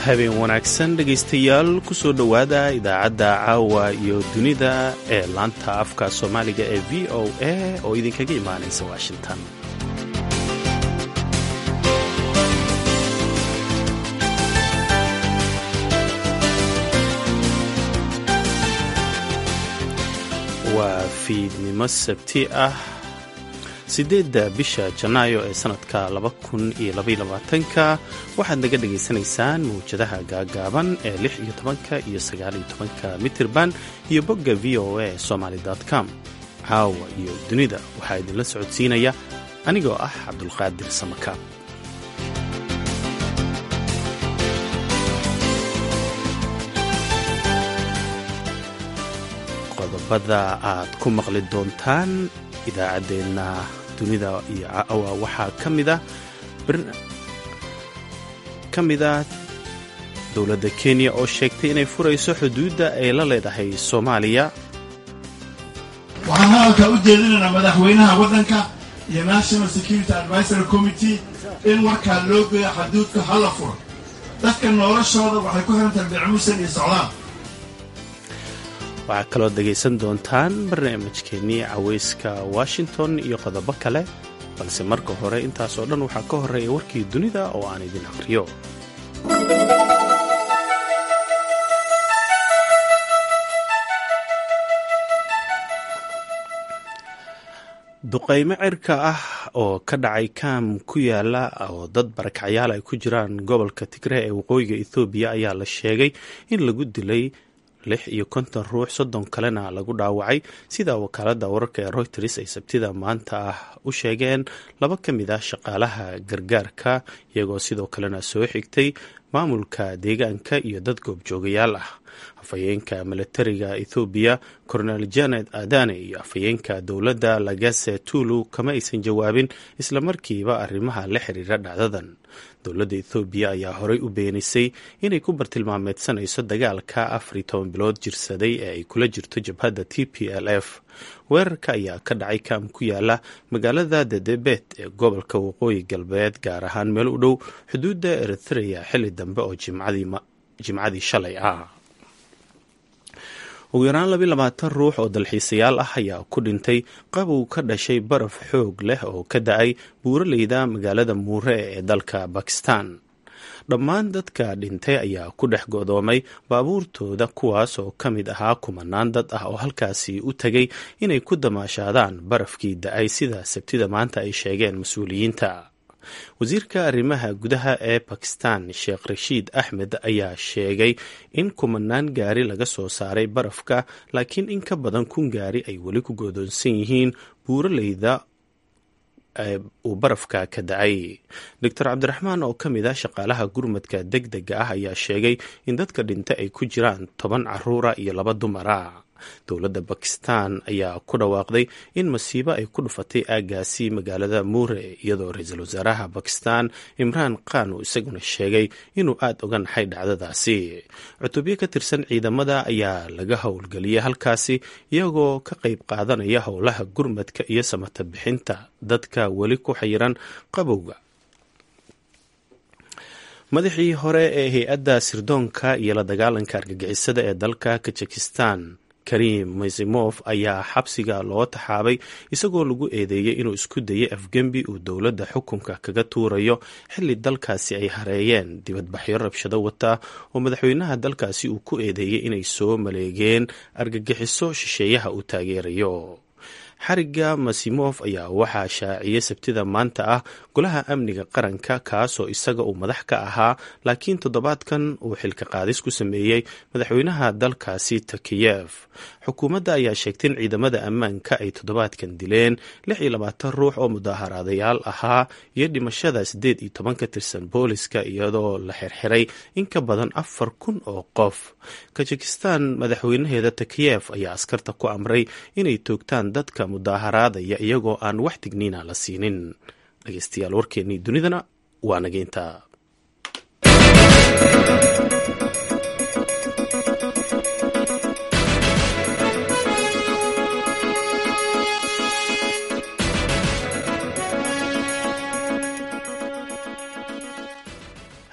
habeen wanaagsan dhegaystayaal ku soo dhowaada idaacadda caawa iyo dunida ee laanta afka soomaaliga ee v o a oo idinkaga imaanaysa washington waa fiidnimo sabti ah siddeedda bisha janaayo ee sannadka laba kun iyo labayolabaatanka waxaad naga dhagaysanaysaan mawjadaha gaagaaban ee lix iyo tobanka iyo sagaal iyo tobanka mitirban iyo bogga v o a somaly com caawa iyo dunida waxaa idinla socodsiinaya anigoo ah cabdulqaadir samakaab qodobada aad ku maqli doontaan idaacaddeenna dunida iyo caawa waxaa ka mida ka mid a dowladda kenya oo sheegtay inay furayso xuduudda ay la leedahay soomaaliya waxaan hadalka u jeedinaynaa madaxweynaha waddanka iyo national security advisory committee in warkaa loo geeyo xaduudka hala furo dadka noloshooda waxay ku xirantahay beecmuusan iyo socdaal waxaa kaloo dhegaysan doontaan barnaamijkeennii cawayska washington iyo qodobo kale balse marka hore intaas oo dhan waxaa ka horreeya warkii dunida oo aan idin aqriyo duqaymo cirka ah oo ka dhacay kaam ku yaala oo dad barakacyaal ay ku jiraan gobolka tigre ee waqooyiga ethoobiya ayaa la sheegay in lagu dilay lix iyo konton ruux soddon kalena lagu dhaawacay sida wakaaladda wararka ee royters ay sabtida maanta ah u sheegeen laba ka mid ah shaqaalaha gargaarka iyagoo sidoo kalena soo xigtay maamulka deegaanka iyo dad goobjoogayaal ah afhayeenka milatariga ethoobiya cornel janet adane iyo afhayeenka dowladda lagase tulu kama aysan jawaabin islamarkiiba arrimaha la xiriira dhacdadan dowladda ethoobiya ayaa horey u beenisay inay ku bartilmaameedsanayso dagaalka afar iyo toban bilood jirsaday ee ay kula jirto jabhadda t p l f weerarka ayaa ka dhacay kaam ku yaala magaalada dedebet ee gobolka waqooyi galbeed gaar ahaan meel u dhow xuduudda eritrea xilli dambe oo jimcadii shalay ah ugu yaraan labi labaatan ruux oo dalxiisayaal ah ayaa ku dhintay qabow ka dhashay baraf xoog leh oo ka da-ay buuraleyda magaalada muure ee dalka bakistan dhammaan dadka dhintay ayaa ku dhex godoomay baabuurtooda kuwaas oo ka mid ahaa kumanaan dad ah oo halkaasi u tegay inay ku damaashaadaan barafkii da-ay sida sabtida maanta ay sheegeen mas-uuliyiinta wasiirka arrimaha gudaha ee bakistan sheekh rashiid axmed ayaa sheegay in kumanaan gaari laga soo saaray barafka laakiin in ka badan kun gaari ay weli ku godoonsan yihiin buuraleyda uu barafka ka da-ay doctor cabdiraxmaan oo ka mid ah shaqaalaha gurmadka deg dega ah ayaa sheegay in dadka dhinta ay ku jiraan toban caruura iyo laba dumara dowladda bakistan ayaa ku dhawaaqday in masiibo ay ku dhufatay aagaasi magaalada muure iyadoo ra-iisul wasaaraha bakistan imraan khan uu isaguna sheegay inuu aada uga naxay dhacdadaasi cutubyo ka tirsan ciidamada ayaa laga howlgeliyay halkaasi iyagoo ka qayb qaadanaya howlaha gurmadka iyo samata bixinta dadka weli ku xayiran qabowga madaxii hore ee hay-adda sirdoonka iyo la dagaalanka argagixisada ee dalka kajikistan karim masimof ayaa xabsiga loo taxaabay isagoo lagu eedeeyey inuu isku dayay afgembi uu dowladda xukunka kaga tuurayo xilli dalkaasi ay hareeyeen dibadbaxyo rabshado wata oo madaxweynaha dalkaasi uu ku eedeeyey inay soo maleegeen argagixiso shisheeyaha uu taageerayo xariga masimof ayaa waxaa shaaciyey sabtida maanta ah golaha amniga qaranka kaasoo isaga uu madax ka ahaa laakiin toddobaadkan uu xilka qaadis ku sameeyey madaxweynaha dalkaasi takiyef xukuumadda ayaa sheegtay in ciidamada ammaanka ay toddobaadkan dileen lix iyo labaatan ruux oo mudaaharaadayaal ahaa iyo dhimashada siddeed iyo toban ka tirsan booliska iyadoo la xirxiray in ka badan afar kun oo qof kajikistan madaxweynaheeda takiyef ayaa askarta ku amray inay toogtaan dadka mudaaharaadaya iyagoo aan wax digniina la siinin dhegeystayaal warkeennii dunidana waa nageynta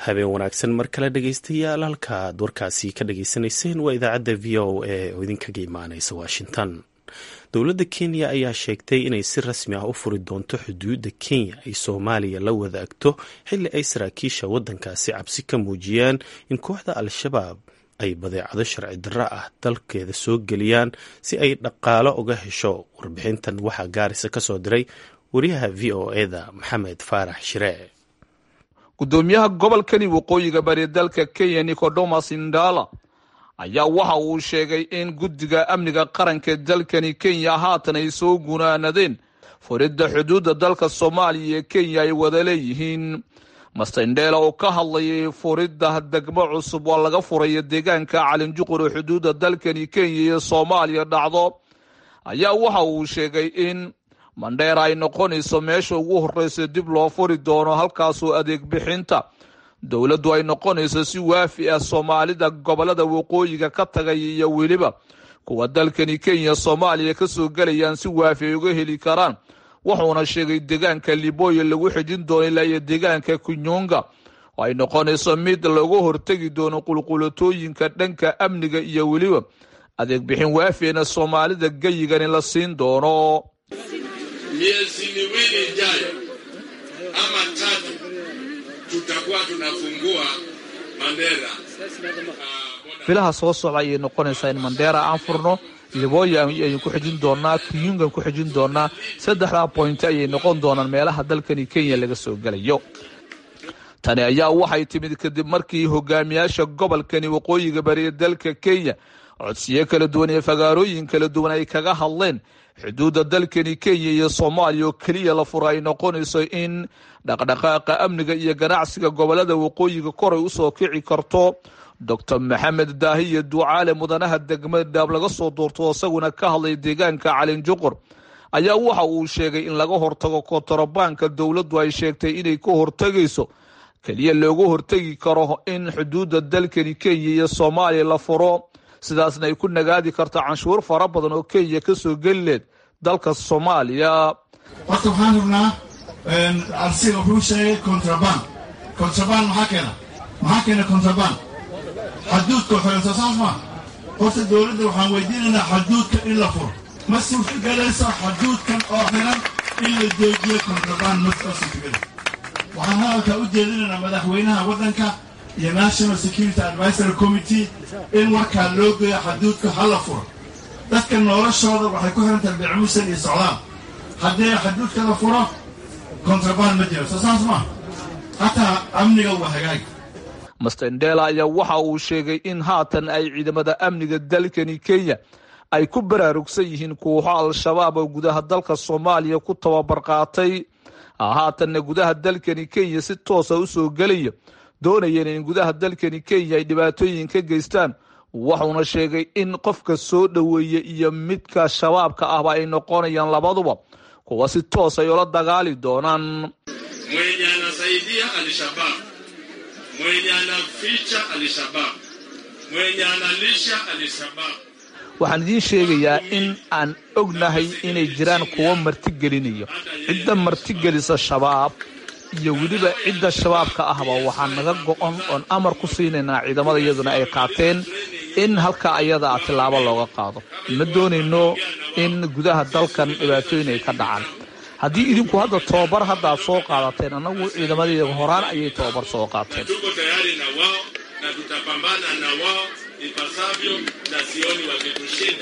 habeen wanaagsan mar kale dhegeystayaal halkaad warkaasi ka dhageysanayseen waa idaacadda v o a oo idinkaga imaaneysa washington dowladda kenya ayaa sheegtay inay si rasmi ah u furi doonto xuduudda kenya ay soomaaliya la wadaagto xilli ay saraakiisha waddankaasi cabsi ka muujiyeen in kooxda al-shabaab ay badeecado sharci darro ah dalkeeda soo geliyaan si ay dhaqaalo uga hesho warbixintan waxaa gaarisa ka soo diray wariyaha v o eda maxamed faarax shiree gudoomiyaha gobolkani waqooyiga bari dalka kenya nicodomas indala ayaa waxa uu sheegay in guddiga amniga qaranka dalkani kenya haatan ay soo gunaanadeen furidda xuduudda dalka soomaaliya iyo kenya ay wada leeyihiin master indela oo ka hadlayay furidda degmo cusub oo laga furayo deegaanka calinjuqur oo xuduudda dalkani kenya iyo soomaaliya dhacdo ayaa waxa uu sheegay in mandheera ay noqonayso meesha ugu horreysa dib loo furi doono halkaasoo adeeg bixinta dowladdu ay noqonayso si waafi ah soomaalida gobolada waqooyiga ka tagaya iyo weliba kuwa dalkani kenya soomaaliya ka soo gelayaan si waafi ay uga heli karaan wuxuuna sheegay deegaanka liboya lagu xijin doono ilaa iyo deegaanka kunyunga oo ay noqonayso mid laga hortegi doono qulqulatooyinka dhanka amniga iyo weliba adeeg bixin waafina soomaalida geyigani la siin doono miezi miwili ijayo ama tatu tutakuwa tunafungua Mandera. bilaha soo socda ayay noqonaysaa in mandheera aan furno liboya ayaan ku xijin doonaa kiyungan ku xijin doonaa saddexdaa boynti ayay noqon doonaan meelaha dalkani kenya laga soo gelayo tani ayaa waxay timid kadib markii hogaamiyaasha gobolkani waqooyiga bariya dalka kenya codsiyo kala duwan iyo fagaarooyin kala duwan ay kaga hadleen xuduudda dalkani kenya iyo soomaaliya oo keliya la fura ay noqonayso in dhaqdhaqaaqa amniga iyo ganacsiga gobolada waqooyiga koray usoo kici karto doctor maxamed daahiyo ducaale mudanaha degmada dhaab laga soo doorto isaguna ka hadlay deegaanka calinjuqur ayaa waxa uu sheegay in laga hortago kontarobaanka dowladdu ay sheegtay inay ka hortegayso keliya looga hortegi karo in xuduudda dalkani kenya iyo soomaaliya la furo sidaasna ay ku nagaadi karto canshuur fara badan oo kenya ka soo geli leed dalka soomaaliya horta waxaan rabnaa arsiga wuxuu sheegay contraband contraband maxaa keena maxaa keena contraband xaduudka xoreyso saas maa horta dowladda waxaan weydiinaynaa xaduudka in la furo ma suurtagelayso xaduudkan oo xiran in la joojiyo contraband ma suurtageli waxaan hadalka u jeedinaynaa madaxweynaha waddanka iyo national security advisory committee in warkaa loo geeyo xaduudka ha la furo dadka noloshooda waxay ku xiran tahay beecmusan iyo socdaal haddii xaduudka la furo kontraband ma jiro soo saas maa hataa amniga waa hagaag master ndela ayaa waxa uu sheegay in haatan ay ciidamada amniga dalkani kenya ay ku baraarugsan yihiin kooxo al-shabaab oo gudaha dalka soomaaliya ku tababar qaatay haatanna gudaha dalkani kenya si toosa usoo gelaya doonayeen in gudaha dalkani kenya ay dhibaatooyin ka geystaan wuxuuna sheegay in qofka soo dhoweeya iyo midka shabaabka ahba ay noqonayaan labaduba kuwa si toos ay ula dagaali doonaan Mwenye anasaidia Alshabab, mwenye anaficha Alshabab, mwenye analisha Alshabab. waxaan idiin sheegayaa in aan ognahay inay jiraan kuwo martigelinayo cidda martigelisa shabaab iyo weliba cidda shabaabka ahba waxaa naga go-on oon amar ku siinaynaa ciidamada iyaduna ay qaateen in halka ayada a tilaabo looga qaado ma doonayno in gudaha dalkan dhibaatooyin ay ka dhacaan haddii idinku hadda tobabar hadda aad soo qaadateen annagu ciidamadayda horaan ayay tobabar soo qaateen Tuko tayari na wao na tutapambana na wao ipasavyo na sioni wakitushinda.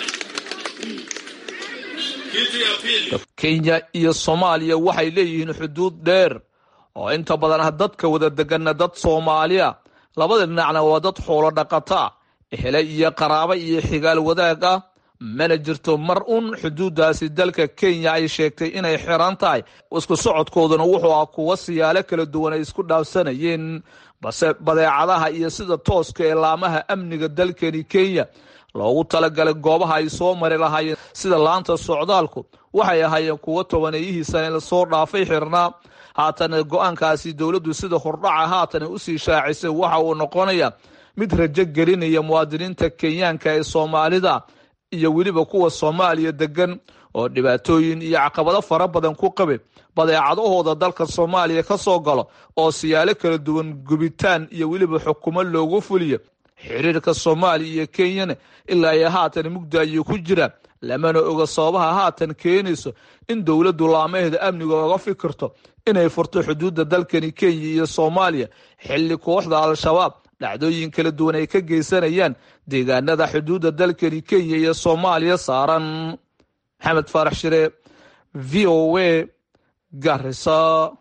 Kitu ya pili, kenya iyo soomaaliya waxay leeyihiin xuduud dheer oo inta badan ah dadka wada deganna dad soomaaliya labada dhinacna waa dad xoolo dhaqata hele iyo qaraabo iyo xigaal wadaag ah mana jirto mar un xuduuddaasi dalka kenya ay sheegtay inay xiran tahay isku socodkooduna wuxuu ah kuwa siyaalo kala duwan ay isku dhaafsanayeen balse badeecadaha iyo sida tooska ee laamaha amniga dalkani kenya loogu talagalay goobaha ay soo mari lahaayeen sida laanta socdaalku waxay ahaayeen kuwo tobaneeyihiisana lasoo dhaafay xirnaa haatana go-aankaasi dowladdu sida hordhaca haatana usii shaacisay waxa uu noqonaya mid rajo gelinaya muwaadiniinta kenyaanka ee soomaalida iyo weliba kuwa soomaaliya degan oo dhibaatooyin iyo caqabado fara badan ku qabe badeecadahooda dalka soomaaliya ka soo galo oo siyaalo kala duwan gubitaan iyo weliba xukumo loogu fuliyo xiriirka soomaaliya iyo kenyana ilaa iyo haatan mugda ayuu ku jiraa lamana oga sababaha haatan keenayso in dowladdu laamaheeda amniga oga fikirto inay furto xuduudda dalkani kenya iyo soomaaliya xilli kooxda al-shabaab dhacdooyin kala duwan ay ka geysanayaan deegaanada xuduudda dalkani kenya iyo soomaaliya saaran maxamed faarax shire v o a garisa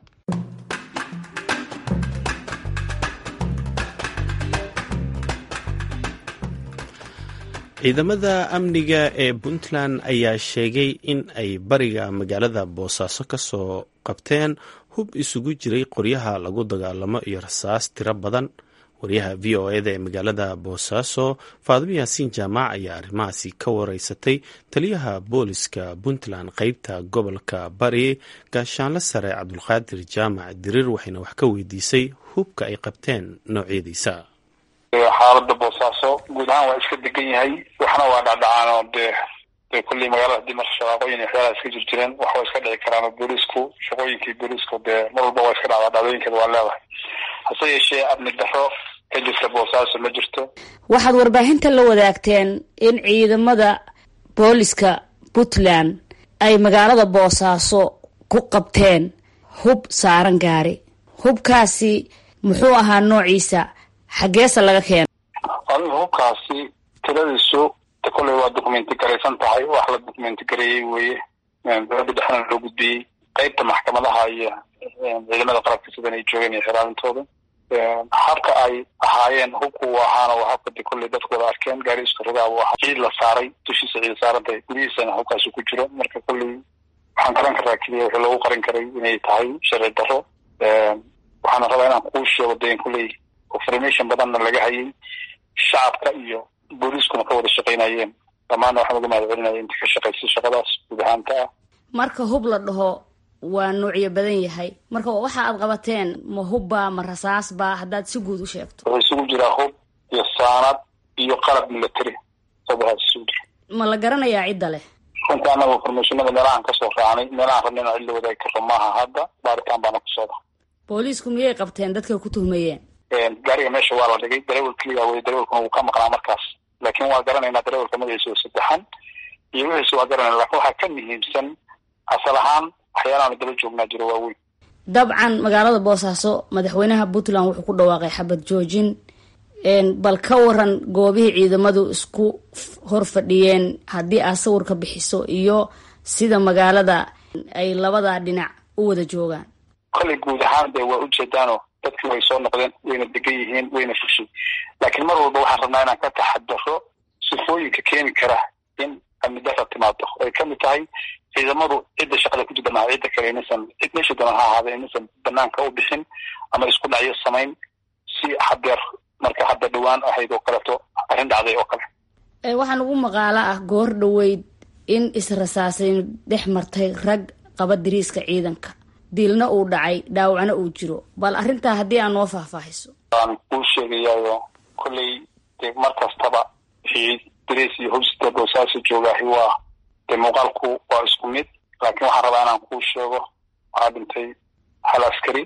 ciidamada amniga ee puntland ayaa sheegay in ay bariga magaalada boosaaso ka soo qabteen hub isugu jiray qoryaha lagu dagaalamo iyo rasaas tiro badan waryaha v o eda ee magaalada boosaaso faadimo yaasiin jaamac ayaa arrimahaasi ka wareysatay taliyaha booliska puntland qeybta gobolka bari gaashaanle sare cabdulqaadir jaamac diriir waxayna wax ka weydiisay hubka ay qabteen noocyadiisa xaalada boosaaso guud ahaan waa iska degan yahay waxna waa dhacdhacaan oo dee dee kullii magaalada hadii marka shaqaaqooyin iyo waxyaalaha iska jir jireen wax waa iska dhici karaan oo booliisku shaqooyinkii booliisku dee mar walba waa iska dhacdaa dhacdooyinkeeda waa leedahay hase yeeshee amni daro ka jirta boosaaso ma jirto waxaad warbaahinta la wadaagteen in ciidamada booliska puntland ay magaalada boosaaso ku qabteen hub saaran gaari hubkaasi muxuu ahaa noociisa xaggeesa laga keena adiga hubkaasi tiradiisu de kolley waa documenti garaysan tahay wax la documenti gareeyey weeye dowladda dhexna loo gudbiyey qeybta maxkamadaha iyo ciidamada qalabka sidan ay joogeen iyo xiraamintooda habka ay ahaayeen hubku uu ahaana waa habka de kolley dadku wada arkeen gaari isku rogaa uu ahaa ciid la saaray dushiisa ciid saarantahay gudihiisana hubkaasi ku jiro marka kolley waxaan garan karaa keliya wixii loogu qarin karay inay tahay sharci daro waxaana rabaa inaan kuu sheego de in kolley information badanna laga hayay shacabka iyo booliiskuna ka wada shaqaynayeen dhammaanna waxaan uga mahad celinaya inta ka shaqaysay shaqadaas guud ahaanta ah marka hub la dhaho waa noocyo badan yahay marka waxa aad qabateen ma hubba ma rasaasba haddaad si guud u sheegto wuxuu isugu jiraa hub iyo saanad iyo qalab military saddexdaas isugu jira ma la garanayaa cidda leh runta anaga informationada meelahaan kasoo raacnay meelahaan rabna inaan cid la wadaagi karro maaha hadda baaritaan baana ku socda booliisku miyay qabteen dadka ku tuhmayeen gaariga meesha waa la dhigay darawel keliya wey darawelkuna wuu ka maqnaa markaas laakiin waa garanaynaa darawelka magaciisa oo saddexan iyo wixiisa waa garanayna lakin waxaa ka muhiimsan asal ahaan waxyaalahaanu daba joognaa jiro waaweyn dabcan magaalada boosaaso madaxweynaha puntland wuxuu ku dhawaaqay xabad joojin bal ka waran goobihii ciidamadu isku hor fadhiyeen haddii aad sawir ka bixiso iyo sida magaalada ay labada dhinac u wada joogaan kolley guud ahaan de waa ujeedaano dadkii way soo noqdeen wayna degan yihiin wayna fushay laakiin mar walba waxaan rabnaa inaan ka taxadaro sifooyinka keeni kara in amni dara timaado ay kamid tahay ciidamadu cidda shaqada ku jirta maha cidda kale inaysan cid meesha doona ha ahaada inaysan banaanka u bixin ama isku dhacyo samayn si hadeer marka hadda dhawaan ahayd oo kaleeto arrin dhacday oo kale waxaan ugu maqaalo ah goor dhaweyd in israsaasayn dhex martay rag qaba diriiska ciidanka dilna uu dhacay dhaawacna uu jiro bal arrintaa haddii aan noo faahfaahiso waan kuu sheegayaayo kolley de mar kastaba wixii dariis iyo hobsita boosaaso joogaahi waa dee muuqaalku waa isku mid laakiin waxaan rabaa inaan kuu sheego waxaa dhintay hal askari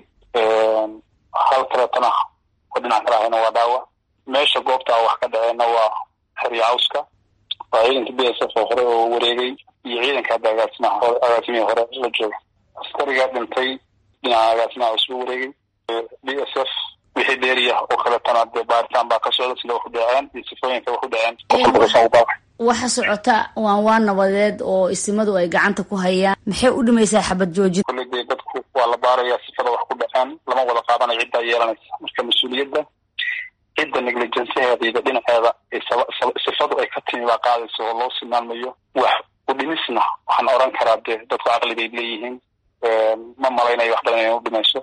hal kaleetana oo dhinac kala ahayna waa dhaawac meesha goobta wax ka dhaceenna waa xerya cawska waa ciidanka b s f oo hore oo wareegay iyo ciidanka hadda agaasimaha hore agaasimihii hore la jooga askariga dhintay dhinaca agaasimaha isuu wareegay b s f wixii dheeriya oo kaletana dee baaritaan baa ka socda sida wax u dhaceen iyo sifooyinka wax u dhaceen waxa socota waan waa nabadeed oo isimadu ay gacanta ku hayaan maxay u dhimaysaa xabad joojin kolley dee dadku waa la baarayaa sifada wax ku dhaceen lama wada qaadanayo ciddaa yeelanaysa marka mas-uuliyadda cidda negligenceheeda iyo dhinaceeda sifadu ay ka timi baa qaadaysa oo loo silmaamayo wax u dhimisna waxaan oran karaa dee dadku caqligay leeyihiin ma malaynayo wax badan inay u dhimayso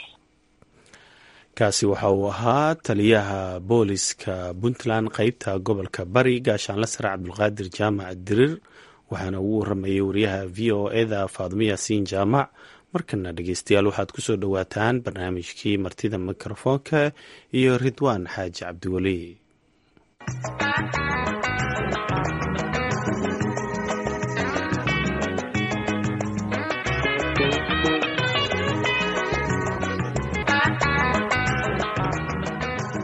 kaasi waxa uu ahaa taliyaha booliska puntland qeybta gobolka bari gaashaanle sare cabdulqaadir jaamac dirir waxaana ugu waramayay wariyaha v o eda faadimo yaasiin jaamac markana dhegeystayaal waxaad kusoo dhowaataan barnaamijkii martida mikrofoonka iyo ridwaan xaaji cabdiweli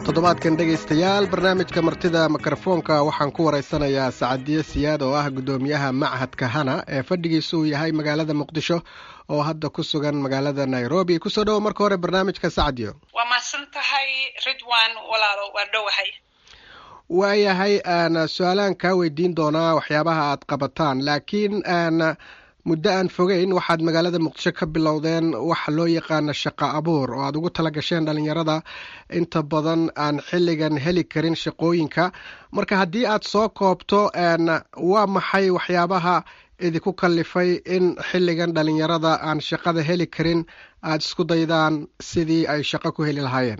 toddobaadkan dhegaystayaal barnaamijka martida mikrofoonka waxaan ku waraysanayaa sacadiye siyaad oo ah guddoomiyaha machadka hana ee fadhigiisu uu yahay magaalada muqdisho oo hadda ku sugan magaalada nairobi kusoo dhowo marka hore barnaamijka sacadiyo waa mahadsan tahay ridwan walaalo waa dhowahay waayahay aan su-aalaan kaa weydiin doonaa waxyaabaha aad qabataan laakiin aan muddo aan fogeyn waxaad magaalada muqdisho ka bilowdeen waxa loo yaqaana shaqo abuur oo aad ugu tala gasheen dhalinyarada inta badan aan xilligan heli karin shaqooyinka marka haddii aad soo koobto waa maxay waxyaabaha idinku kallifay in xilligan dhalinyarada aan shaqada heli karin aada isku daydaan sidii ay shaqo ku heli lahaayeen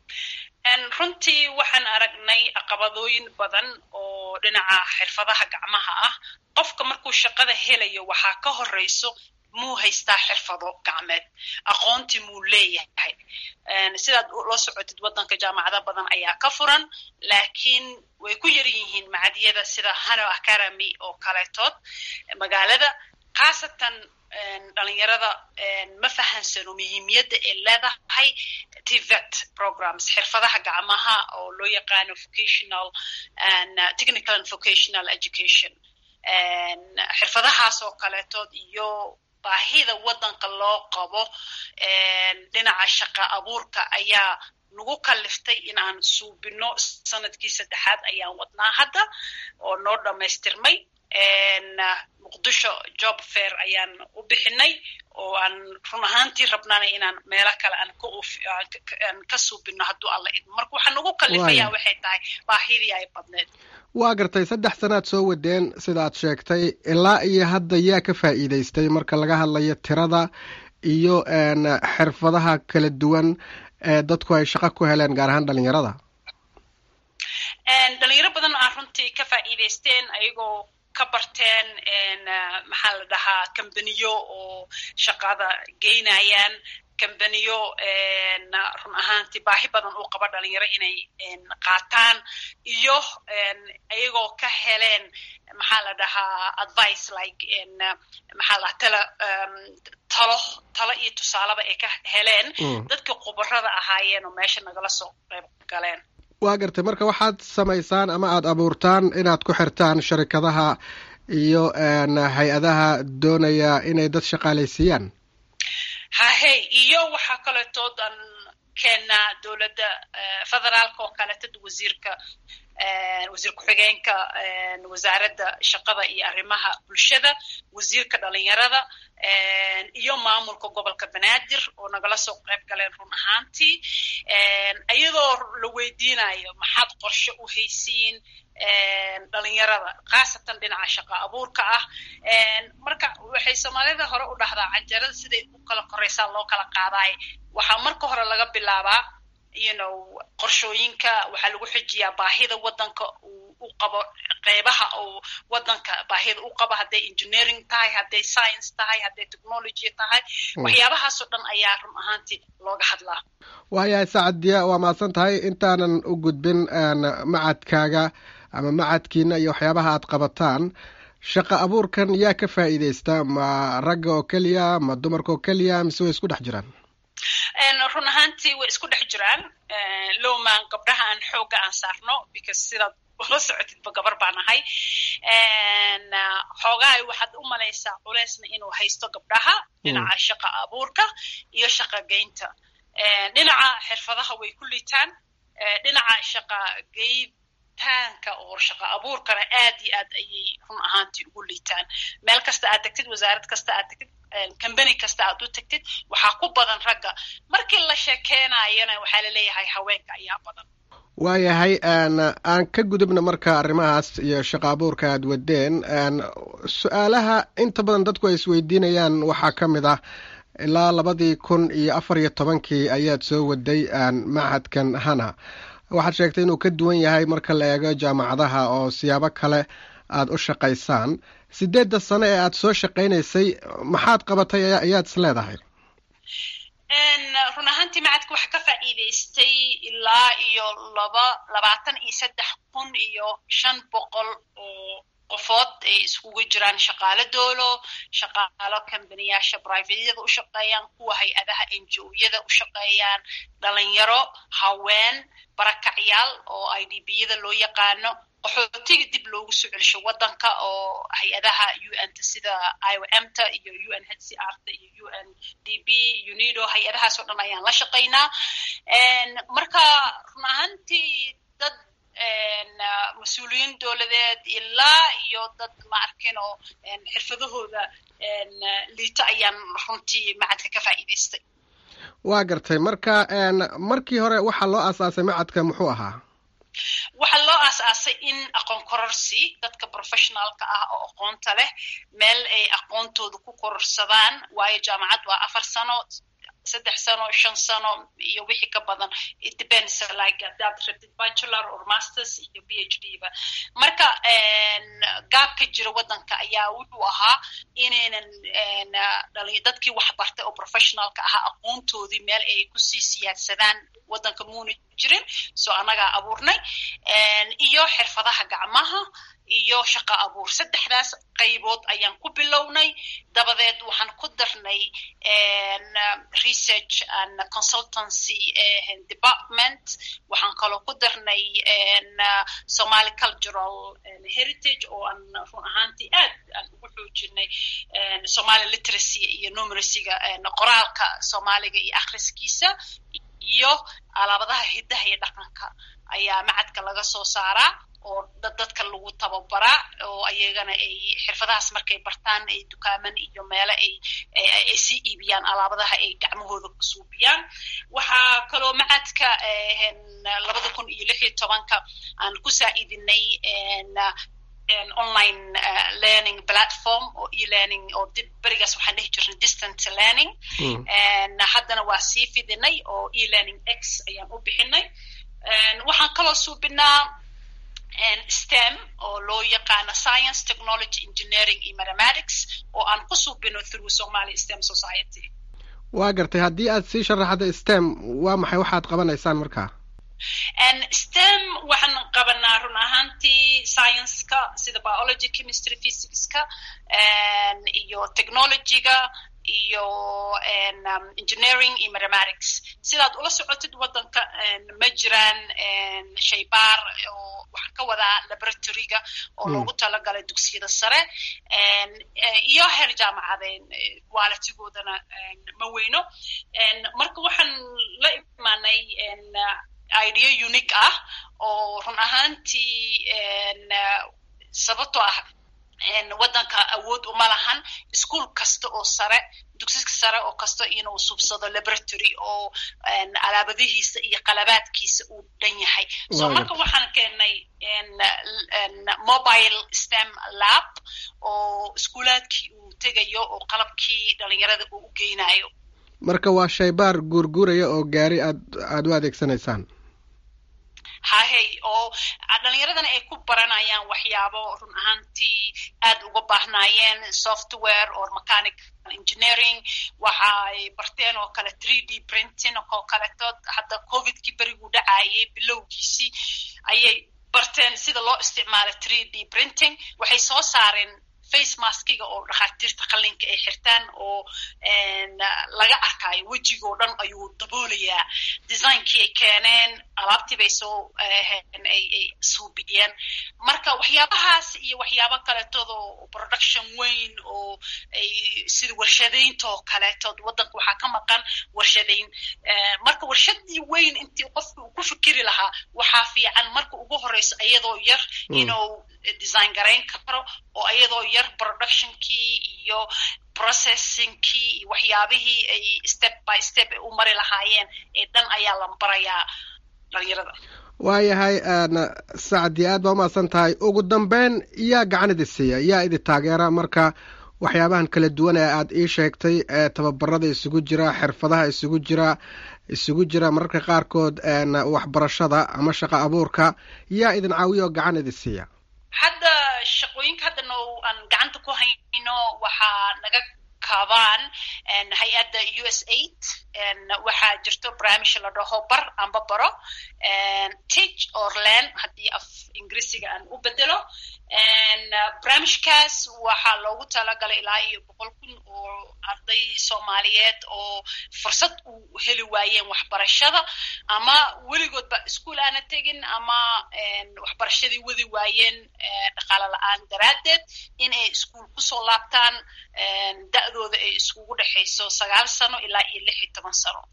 runtii waxaan aragnay caqabadooyin badan oo dhinaca xirfadaha gacmaha ah qofka markuu shaqada helayo waxaa ka horeyso muu haystaa xirfado gacmeed aqoontii muu leeyahay sidaad la socotid waddanka jaamacado badan ayaa ka furan laakiin way ku yar yihiin macadyada sida hano academy oo kaleetood magaalada khaasatan dhalinyarada ma fahansano muhiimiyadda ay leedahay tvet programs xirfadaha gacmaha oo loo yaqaano vocational and technical and vocational education xirfadahaas oo kaleetood iyo baahida waddanka loo qabo dhinaca shaqa abuurka ayaa nagu kaliftay in aan suubino sanadkii saddexaad ayaan wadnaa hadda oo noo dhammaystirmay muqdisho job fair ayaan u bixinay oo aan run ahaantii rabnana inaan meelo kale aan ka suubino hadduu alla idmo marka waxaa nagu kalifaya waxay tahay baahidii ay badneed waa gartay saddex sanaad soo wadeen sidaad sheegtay ilaa iyo hadda yaa ka faa'iidaystay marka laga hadlayo tirada iyo xirfadaha kala duwan ee dadku ay shaqo ku heleen gaar ahaan dhalinyarada dhalinyaro badan aa runtii ka faa'iidaysteen ayagoo ka barteen maxaa la dhahaa kambaniyo oo shaqada geynayaan kambaniyo run ahaantii baahi badan uu qaba dhalinyaro inay qaataan iyo ayagoo ka heleen maxaa la dhahaa advice like maxaa la tala talo talo iyo tusaaleba ay ka heleen dadkii khubarada ahaayeen oo meesha nagala soo qayb galeen waa gartay marka waxaad samaysaan ama aada abuurtaan inaad ku xirtaan sharikadaha iyo hay-adaha doonaya inay dad shaqaalaysiiyaan hahe iyo waxaa kaleetood aan keennaa dowladda federaalka oo kaleetod wasiirka wasiir ku-xigeenka wasaaradda shaqada iyo arrimaha bulshada wasiirka dhalinyarada iyo maamulka gobolka banaadir oo nagala soo qayb galeen run ahaantii iyadoo la weydiinayo maxaad qorshe u haysiin dhalinyarada khaasatan dhinaca shaqa abuurka ah marka waxay soomaalida hore u dhahdaa canjarada siday u kala koreysaa loo kala qaadaay waxaa marka hore laga bilaabaa you know qorshooyinka waxaa lagu xijiyaa baahida waddanka u qabo qeybaha oo waddanka baahida u qabo hadday engineering tahay hadday science tahay hadday technology tahay waxyaabahaasoo dhan ayaa run ahaantii looga hadlaa waayahay sacadiya waa mahadsan tahay intaanan u gudbin macadkaaga ama macadkiina iyo waxyaabaha aad qabataan shaqa abuurkan yaa ka faa'iidaysta ma ragga oo keliya ma dumarka oo keliya mise way isku dhex jiraan run ahaantii way isku dhex jiraan lowman gabdhaha aan xoogga aan saarno because sidaad ula socotidba gabar baan ahay xoogahay waxaad u malaysaa culeysna inuu haysto gabdhaha dhinaca shaqa abuurka iyo shaqa geynta dhinaca xirfadaha way ku liitaan dhinaca shaqa geyntaanka oo shaqa abuurkana aad iyo aad ayay run ahaantii ugu liitaan meel kasta aad tagtid wasaarad kasta aad tagtid combany kasta aad u tagtid waxaa ku badan ragga markii la sheekeenayana waxaa laleeyahay haweenka ayaa badan waayahay aan ka gudubna marka arrimahaas iyo shaqa abuurka aad wadeen su-aalaha inta badan dadku ay isweydiinayaan waxaa ka mid ah ilaa labadii kun iyo afar iyo tobankii ayaad soo waday machadkan hana waxaad sheegtay inuu ka duwan yahay marka la eego jaamacadaha oo siyaabo kale aad u shaqaysaan sideedda sano ee aad soo shaqaynaysay maxaad qabatay ayaad is leedahay run ahaantii macadka waxa ka faa'iidaystay ilaa iyo laba labaatan iyo saddex kun iyo shan boqol oo qofood ay iskugu jiraan shaqaalo doolo shaqaalo kambaniyaasha brivatyada u shaqeeyaan kuwa hay-adaha n g o-yada u shaqeeyaan dhalinyaro haween barakacyaal oo i d b yada loo yaqaano qaxootiga dib loogu soo celisho waddanka oo hay-adaha u n ta sida i o m ta iyo u n h c r ta iyo u n d b unido hay-adahaas oo dhan ayaan la shaqaynaa marka run ahaantii dad mas-uuliyiin dowladeed ilaa iyo dad ma arkin oo xirfadahooda liita ayaan runtii macadka ka faa'iidaystay waa gartay marka markii hore waxaa loo aasaasay macadka muxuu ahaa waxaa loo aas-aasay in aqoon kororsi dadka professionaalka ah oo aqoonta leh meel ay aqoontooda ku kororsadaan waayo jaamacad waa afar sano saddex sano shan sano iyo wixii ka badan it depends like hadaad rabtid bachelor or masters iyo b h d ba marka gaabka jira waddanka ayaa wuxuu ahaa inaynan dadkii wax bartay oo professionalka ahaa aqoontoodii meel ay kusii siyaadsadaan waddanka muuna jirin soo annagaa abuurnay iyo xirfadaha gacmaha iyo shaqo abuur saddexdaas qaybood ayaan ku bilownay dabadeed waxaan ku darnay research and consultancy department waxaan kaloo ku darnay somaly cultural heritage oo aan run ahaantii aad aan ugu xoojinay somaly literacy iyo numeracyga qoraalka soomaaliga iyo akhriskiisa iyo alaabadaha hiddaha iyo dhaqanka ayaa macadka laga soo saaraa oo dad dadka lagu tababaraa oo ayagana ay xirfadahaas markay bartaan ay dukaaman iyo meele ay ay sii iibiyaan alaabadaha ay gacmahooda ku suubiyaan waxaa kaloo macadka labada kun iyo lix iyo tobanka aan ku saa'iidinay online learning platform oo e-learning oo dib berigaas waxaan dhihi jirnay distant learning haddana waa sii fidinay oo e-learning x ayaan u bixinay waxaan kaloo suubinaa stem oo loo yaqaano science technology engineering iyo mathematics oo aan ku suubino through somalia stem society waa gartay haddii aad sii sharaxda stem waa maxay waxaad qabanaysaan markaa stem waxaan qabanaa run ahaantii science-ka sida biology chemistry physicska iyo technologyga iyo engineering iyo mathematics sidaad ula socotid waddanka ma jiraan shaybaar oo waxaan ka wadaa laboratoryga oo loogu talagalay dugsiyada sare iyo heer jaamacadeen waalatigoodana ma weyno marka waxaan la imaanay idea unique ah oo run ahaantii sababtoo ah waddanka awood uma lahan ischool kasta oo sare dugsi sare oo kasta inuu subsado laboratory oo alaabadihiisa iyo qalabaadkiisa uu dhan yahay so marka waxaan keenay mobile stem lab oo iskuulaadkii uu tegayo oo qalabkii dhalinyarada uu u geynayo marka waa shaybaar guurguuraya oo gaari aad aada u adeegsanaysaan hahey oo dhalinyaradana ay ku baranayaan waxyaabo run ahaantii aad uga baahnaayeen software or mechanical engineering waxa ay barteen oo kale three d printing oo kaletood hadda covidkii beriguu dhacayay bilowgiisii ayay barteen sida loo isticmaalo three d printing waxay soo saareen face maskiga oo dhakhaatiirta qallinka ay xirtaan oo laga arkaayo wejigoo dhan ayuu daboolayaa designkii ay keeneen alaabtii bay soo ay suubiyeen marka waxyaabahaas iyo waxyaabo kaletood oo production weyn oo ay sida warshadaynta oo kaletood waddanka waxaa ka maqan warshadayn marka warshadii weyn intii qofka uu ku fikiri lahaa waxaa fiican marka ugu horeyso iyadoo yar inuu design garayn karo oo iyadoo yar productionkii iyo processingkii iyo waxyaabihii ay step by step ay u mari lahaayeen ee dhan ayaa la barayaa dhalinyarada waayahay sacdi aad baa umahadsan tahay ugu dambeyn yaa gacan idi siiya yaa idi taageera marka waxyaabahan kala duwan ee aad ii sheegtay ee tababarada isugu jira xirfadaha isugu jira isugu jira mararka qaarkood waxbarashada ama shaqo abuurka yaa idin caawiya oo gacan idi siiya hadda shaqooyinka haddana aan gacanta ku hayno waxaa naga kabaan hay-adda u s aid waxaa jirto barnaamij la dhaho bar amba baro teach or land haddii af ingiriisiga aan u bedelo barnaamijkaas waxaa loogu talagalay ilaa iyo boqol kun oo arday soomaaliyeed oo fursad u heli waayeen waxbarashada ama weligoodba iskuol aana tegin ama waxbarashadii wadi waayeen dhaqaalo la-aan daraaddeed in ay iskuol kusoo laabtaan da-dooda ay iskugu dhexayso sagaal sano ilaa iyo lix iyo toban sano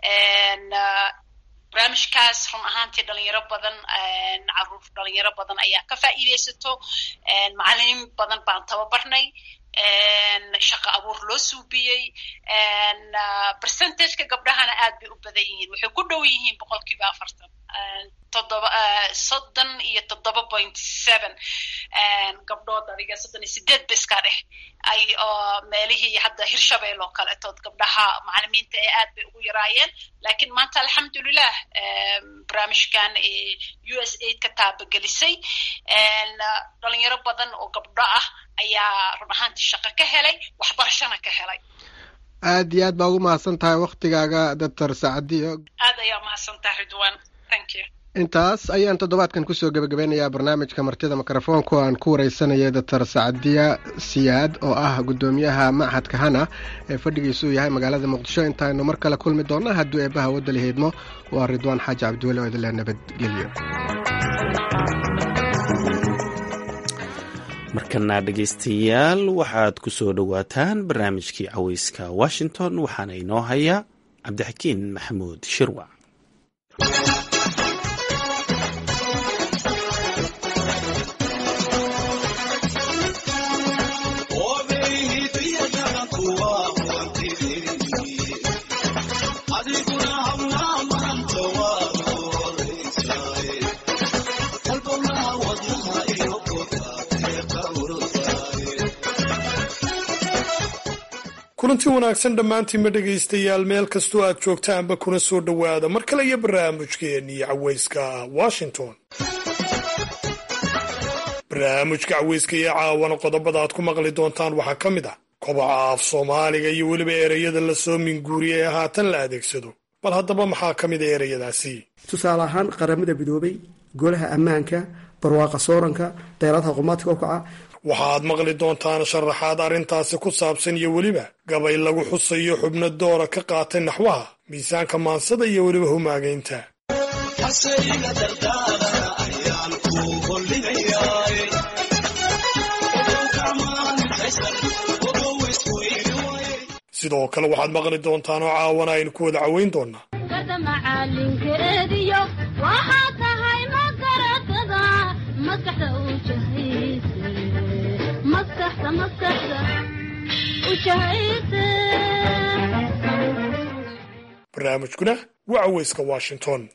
barnaamijkaas run ahaantii dhalinyaro badan caruur dhalinyaro badan ayaa ka faa'iidaysato macalimiin badan baan tababarnay shaqa abuur loo suubiyey percentageka gabdhahana aad bay u badan yihiin waxay ku dhow yihiin boqol kiiba afartan toddoba soddon iyo toddoba point seven gabdhood adiga soddon iyo sideed ba iska dheh ay meelihii hadda hirshabeel oo kaletood gabdhaha macalimiinta ee aad bay ugu yaraayeen lakiin maanta alxamdulilah barnaamijkan u s aid ka taabagelisay dhalinyaro badan oo gabdho ah ayaa run ahaantii shaqo ka helay waxbarashana ka helay aad iyo aad baa ugu mahadsan tahay waktigaaga doctor sacadiyo aad ayaa umahadsan tahay ridwan thank you intaas ayaan toddobaadkan kusoo gebagabeynayaa barnaamijka martida mikrofoonku aan ku wareysanaya doctor sacadiya siyaad oo ah guddoomiyaha machadka hana ee fadhigiisuu yahay magaalada muqdisho intaaynu mar kale kulmi doonna hadduu eebbaha wadali heydmo waa ridwaan xaaji cabdiweli oo idinleh nabadgelyo markana dhegaystayaal waxaad ku soo dhowaataan barnaamijkii caweyska washington waxaana inoo haya cabdixakiin maxamuud shirwac kulanti wanaagsan dhammaantiinma dhegaystayaal meel kastoo aad joogtaanba kuna soo dhowaada mar kale iyo barnaamijkeennii caweyska washington barnaamijka caweyska iyo caawana qodobada aad ku maqli doontaan waxaa ka mid ah kobaca af soomaaliga iyo weliba ereyada la soo minguuriya ee haatan la adeegsado bal haddaba maxaa ka mid a ereyadaasi tusaale ahaan qaramada midoobay golaha ammaanka barwaaqa sooranka deeladaha qumaadka okaca waxaad maqli doontaan sharaxaad arrintaasi ku saabsan iyo weliba gabay lagu xusayo xubno doora ka qaatay naxwaha miisaanka maansada iyo weliba humaagaynta sidoo kale waxaad maqli doontaan oo caawana aynu ku wada caweyn doonaa barnaamijkuna waa caweyska washington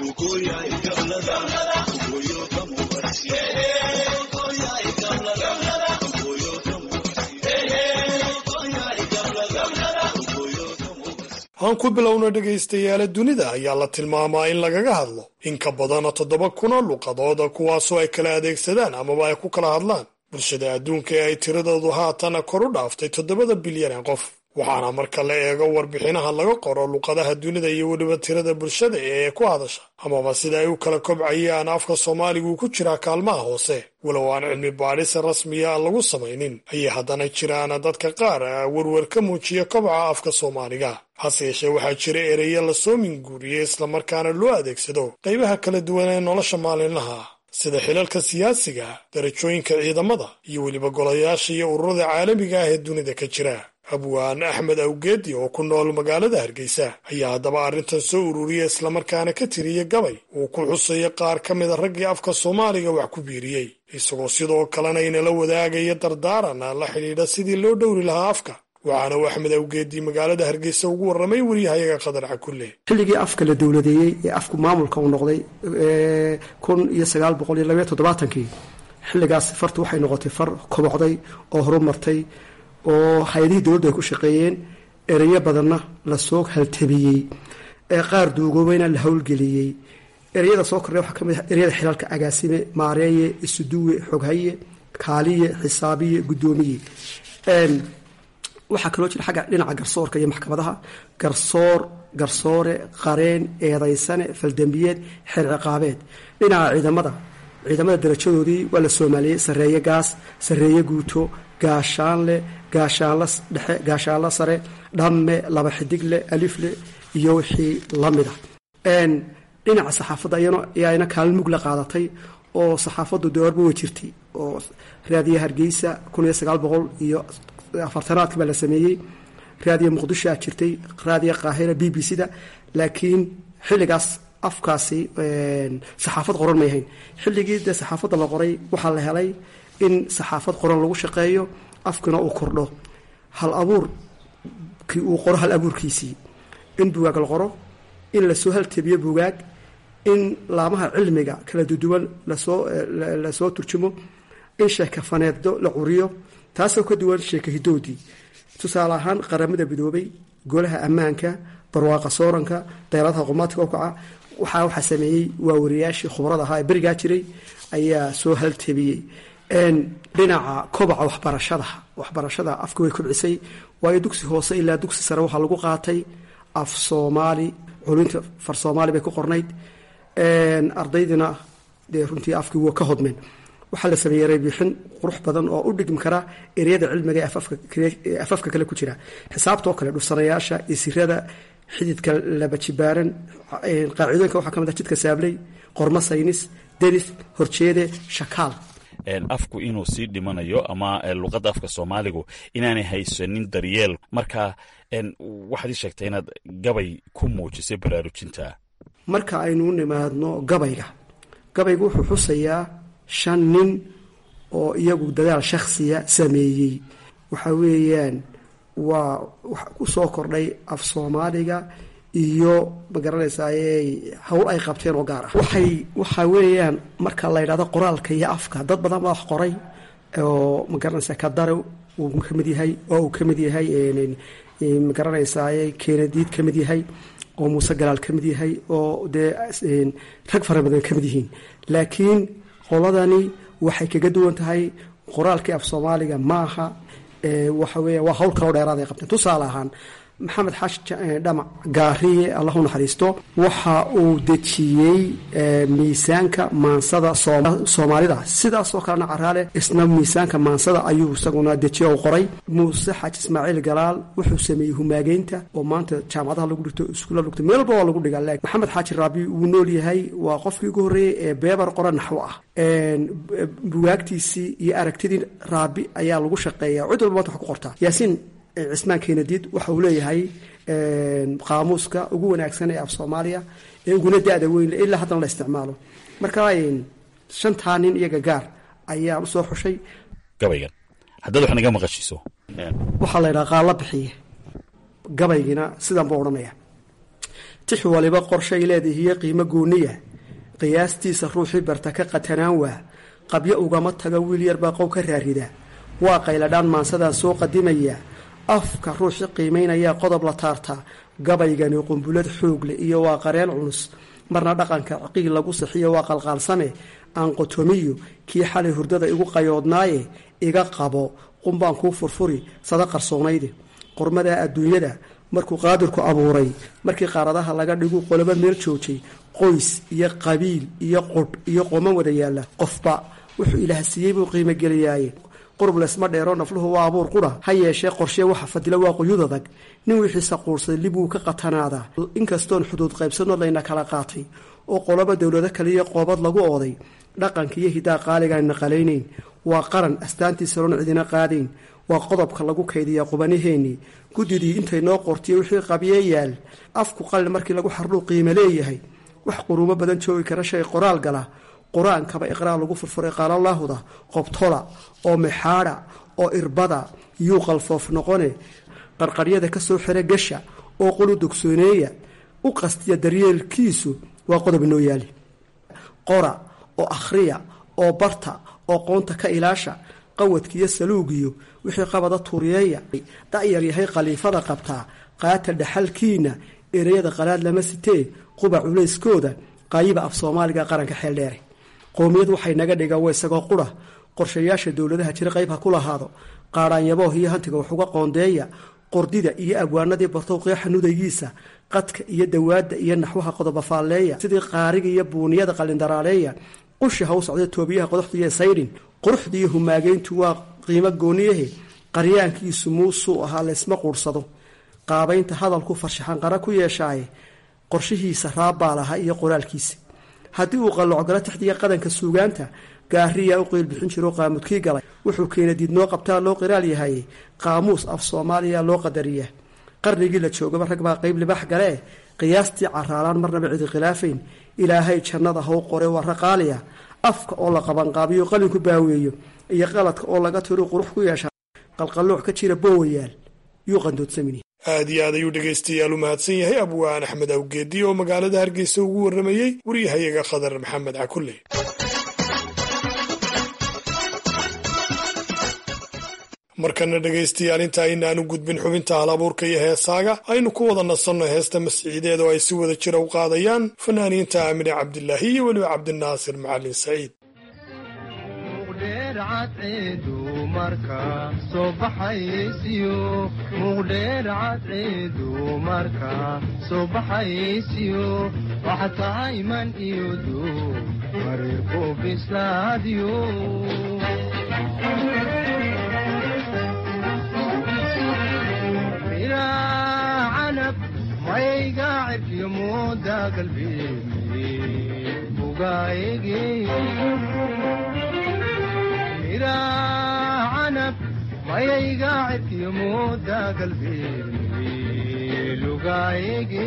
aan ku bilowno dhegaystayaala dunida ayaa la tilmaamaa in lagaga hadlo in ka badana toddoba kun oo luqadooda kuwaasoo ay kala adeegsadaan amaba ay ku kala hadlaan bulshada adduunka ee ay tiradoodu haatana kor u dhaaftay toddobada bilyan ee qof waxaana marka la eego warbixinaha laga qoro luqadaha dunida iyo weliba tirada bulshada ee ku hadasha amaba sida ay u kala kobcayaan afka soomaaligu ku jiraa kaalmaha hoose walow aan cilmi baadhis rasmiya aan lagu samaynin ayay haddana jiraan dadka qaar werwer ka muujiya kobaca afka soomaaliga hase yeeshee waxaa jira ereya lasoo minguuriyey islamarkaana loo adeegsado qaybaha kala duwan ee nolosha maalinlaha sida xilalka siyaasiga darajooyinka ciidamada iyo weliba golayaasha iyo ururada caalamiga ah ee dunida ka jira abwaan axmed awgeedi oo ku nool magaalada hargeysa ayaa haddaba arrintan soo ururiya islamarkaana ka tiriya gabay uu ku xusaya qaar ka mida raggii afka soomaaliga wax ku biiriyey isagoo sidoo kalena inala wadaagaya dardaaran la xidhiidha sidii loo dhowri lahaa afka waxaana uu axmed awgeedi magaalada hargeysa ugu warramay waryahayaga qadar cakulle xilligii afka la dowladeeyey ee afku maamulka uu noqday kun iyo sagaal boqol iyo labaiyo toddobaatankii xilligaas fartu waxay noqotay far kobocday oo horumartay oo hay-adihii dowladdu ay ku shaqeeyeen ereyo badanna lasoo haltabiyey ee qaar duugoobayna la howlgeliyey ereyada soo kordhay waxaa ka mid ah ereyada xilaalka agaasime maareeye isuduwe xoghaye kaaliye xisaabiye guddoomiye waxaa kaloo jira xagga dhinaca garsoorka iyo maxkamadaha garsoor garsoore qareen eedaysane faldambiyeed xeer ciqaabeed dhinaca ciidamada ciidamada darajadoodii waa la soomaaliyey sarreeye gaas sarreeye guuto gaashaanle gaashaanla dhexe gaashaanla sare dhamme laba xidigle alifle iyo wixii la mida dhinaca saxaafadda ayana kaalin mug la qaadatay oo saxaafaddu doorba way jirtay oo raadiya hargeysa kun iyo sagaal boqol iyo afartanaadka baa la sameeyey raadiya muqdishoa jirtay raadiya qaahira b b c da laakiin xilligaas afkaasi saxaafad qoran may ahayn xilligii dee saxaafadda la qoray waxaa la helay in saxaafad qoran lagu shaqeeyo afkina uu kordho hal abuur kii uu qoro hal abuurkiisii in bugaag la qoro in lasoo haltebiyo bugaag in laamaha cilmiga kala duduwan lasoo lasoo turjumo in sheekafaneeddo la curiyo taasoo ka duwan sheeka hidoodii tusaale ahaan qaramada midoobay golaha ammaanka barwaaqa sooranka dayradaha qumaadka ukaca waxaa waxaa sameeyey waa wariyaashii khubrada ahaa ee berigaa jiray ayaa soo haltebiyey dhinaca kobaca waxbarashada waxbarashada afka way kobcisay waayo dugsi hoose ilaa dugsi sare waxaa lagu qaatay af soomaali culinta far soomaali bay ku qornayd ardaydina dee runtii afkii waa ka hodmeen waxaa la sameeyey reebixin qurux badan oo u dhigmi kara ereyada cilmiga ee afafka kale ku jira xisaabtoo kale dhursanayaasha isirada xididka labajibaaran qaacidooyinka waxaa ka mid ah jidka saabley qormo saynis deris horjeede shakaal afku inuu sii dhimanayo ama luqadda afka soomaaligu inaanay haysanin daryeel marka waxaad ii sheegtay inaad gabay ku muujisay baraarujinta marka aynu u nimaadno gabayga gabaygu wuxuu xusayaa shan nin oo iyagu dadaal shakhsiya sameeyey waxa weeyaan waa ku soo kordhay af soomaaliga iyo magaranaysaay hawl ay qabteen oo gaar ah waxay waxa weeyaan marka la yidhahdo qoraalka iyo afka dad badan baa wax qoray oo magaranaysaa kadare uu ka mid yahay oo uu ka mid yahay magaranaysaay keenadiid ka mid yahay oo muuse galaal ka mid yahay oo dee rag fara badan ka mid yihiin laakiin qoladani waxay kaga duwan tahay qoraalkii af soomaaliga maaha waxa weya waa hawl kaloo dheeraad ay qabteen tusaale ahaan maxamed xaashi dhamac gaariye allah u naxariisto waxa uu dejiyey miisaanka maansada soomaalida sidaasoo kalena caraale isna miisaanka maansada ayuu isaguna dejiye u qoray muuse xaaji ismaaciil galaal wuxuu sameeyey humaageynta oo maanta jaamacadaha lagu dhigto iskuulla lugto meel walba waa lagu dhigaa laakiin maxamed xaaji raabi wuu nool yahay waa qofkii ugu horreeyey ee beebar qora naxwo ah bugaagtiisii iyo aragtidii raabi ayaa lagu shaqeeya cid walba maanta wax ku qortaa yaasiin cismaan keenadiid waxa uu leeyahay qaamuuska ugu wanaagsan ee af soomaaliya ee uguna da-da weyn ilaa haddana la isticmaalo marka shantaa nin iyaga gaar ayaan usoo xushay gabaygan haddaad wax naga maqashiiso waxaa la ydhaha qaalla bixiye gabaygiina sidan buu odhanaya tix waliba qorshay leedahiyo qiimo gooniya qiyaastiisa ruuxii barta ka qatanaan waa qabyo ugama taga wiil yar baa qow ka raarida waa qayladhaan maansadaa soo qadimaya afka ruuxi qiimaynayaa qodob la taartaa gabaygani qumbulad xoog leh iyo waa qareen culus marna dhaqanka ciqiig lagu sixiyo waa qalqaalsame aan qotomiyo kii xalay hurdada igu qayoodnaaye iga qabo qumbaan kuu furfuri sada qarsoonayde qormadaa adduunyada markuu qaadirku abuuray markii qaaradaha laga dhigu qolobo meel joojay qoys iyo qabiil iyo qudh iyo qoman wada yaalla qofba wuxuu ilaah siiyey buu qiimogeliyaaye qurub laysma dheero nafluhu waa abuur qura ha yeeshee qorshee waxa fadila waa quyud adag nin wixiisa quursaday lib wuu ka qatanaadaa inkastoon xuduud qaybsanoo layna kala qaatay oo qoloba dowlado kaliya qoobad lagu ooday dhaqanka iyo hidaa qaaligaan naqalaynayn waa qaran astaantiisaroon cidina qaadayn waa qodobka lagu kaydiyaa qubanaheenii guddidii intay noo qortiyo wixii qabyee yaal afku qalin markii lagu xardhuu qiime leeyahay wax quruumo badan joogi kara shay qoraal gala qur-aankaba iqraar lagu furfuray qaalalaahuda qobtola oo mexaadha oo irbada yuu qalfoof noqone qarqaryada ka soo xira gasha oo qulu dogsooneeya u qastiya daryeelkiisu waa qodob inoo yaali qora oo akhriya oo barta oo qoonta ka ilaasha qawadkiiyo saluugiyo wixii qabada tuuriyeeya da'yar yahay khaliifada qabtaa qaata dhaxalkiina ereyada qalaad lama sitee quba culayskooda qaayiba af soomaaliga qaranka xeeldheere qowmiyad waxay naga dhiga wa isagoo qura qorshayaasha dowladaha jira qayb ha ku lahaado qaadhaanyabooh iyo hantiga wax uga qoondeeya qordida iyo abwaanadii bartow qeexa nudaygiisa qadka iyo dawaadda iyo naxwaha qodoba faalleeya sidii qaariga iyo buuniyada qalindaraaleeya qushi ha u socday toobiyaha qodoxdiiyo saydhin quruxdiiyo humaageyntu waa qiimo gooniyahe qaryaankiisu muusuu ahaa laysma quursado qaabaynta hadalku farshaxanqara ku yeeshaaye qorshihiisa raabbaa lahaa iyo qoraalkiisa haddii uu qallocgalo taxdiga qadanka suugaanta gaariyaa u qeyl bixin jiroo qaamudkii galay wuxuu keena diidnoo qabtaa loo qiraal yahaye qaamuus af soomaaliya loo qadariyaa qarnigii la joogaba rag baa qeyb libax galee qiyaastii caraalaan marnaba cidi khilaafayn ilaahay jannada how qore waa raqaaliya afka oo la qabanqaabiyo qalinku baaweeyo iyo qaladka oo laga tiro qurux ku yeesha qalqallooc ka jira boowayaal yuu qandoodsamini aad iyo aad ayuu dhegaystayaal u mahadsan yahay abwaan axmed awgeedi oo magaalada hargeysa ugu warramayey waryahayaga khadar maxamed cakulle markana dhegaystayaal inta aynaanu gudbin xubinta halabuurka iyo heesaaga aynu ku wada nasanno heesta masciideed oo ay si wada jira u qaadayaan fanaaniinta aamine cabdilaahi iyo weliba cabdinaasir macalin saciid canab mayga cirkiyo mooda galbeedni bugaayege mira canab mayayga cirkiyo mooda galbeedni lugaayege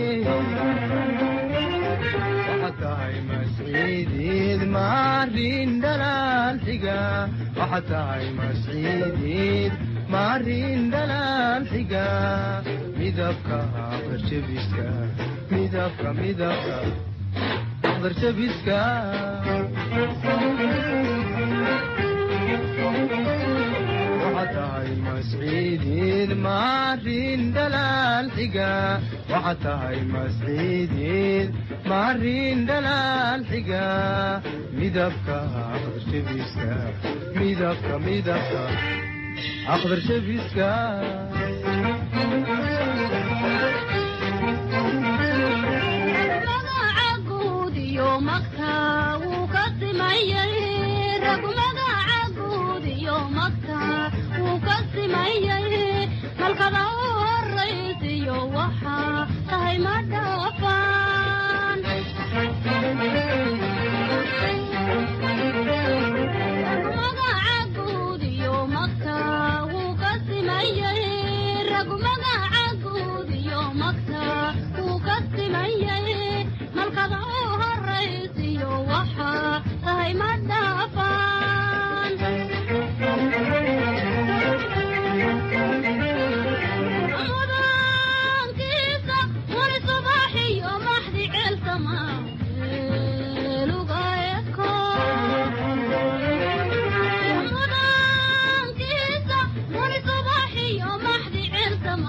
waxa tahay masciideed maarin dhalaal xiga waxa tahay masciideed maarin dhalaal xiga midabka aqdarjabiska midabka midabka aqdarjabiska waxa tahay masciideed maarin dhalaal xiga waxa tahay masciideed maarin dhalaal xiga midabka aqdarjabiska midabka midabka aqdar shabiska malkada u horaysiyo waxaa tahay ma dhaafaan malkada u horaysiyo waxaa tahay ma dhaafaan mudaankiisa wani subaxiyo maxdi ceelsama lugaeko mudaankiisa wani subaxiyo maxdi ceelsama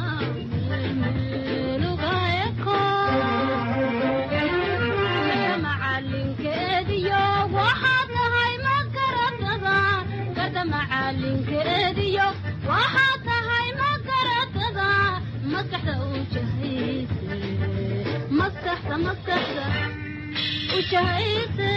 lugaeko macalinkeediyo waxaa tahay ma garatada garda macalinkeediyo waxaa tahay ma garatada maskaxda u jahayse maskaxda maskaxda u jahayse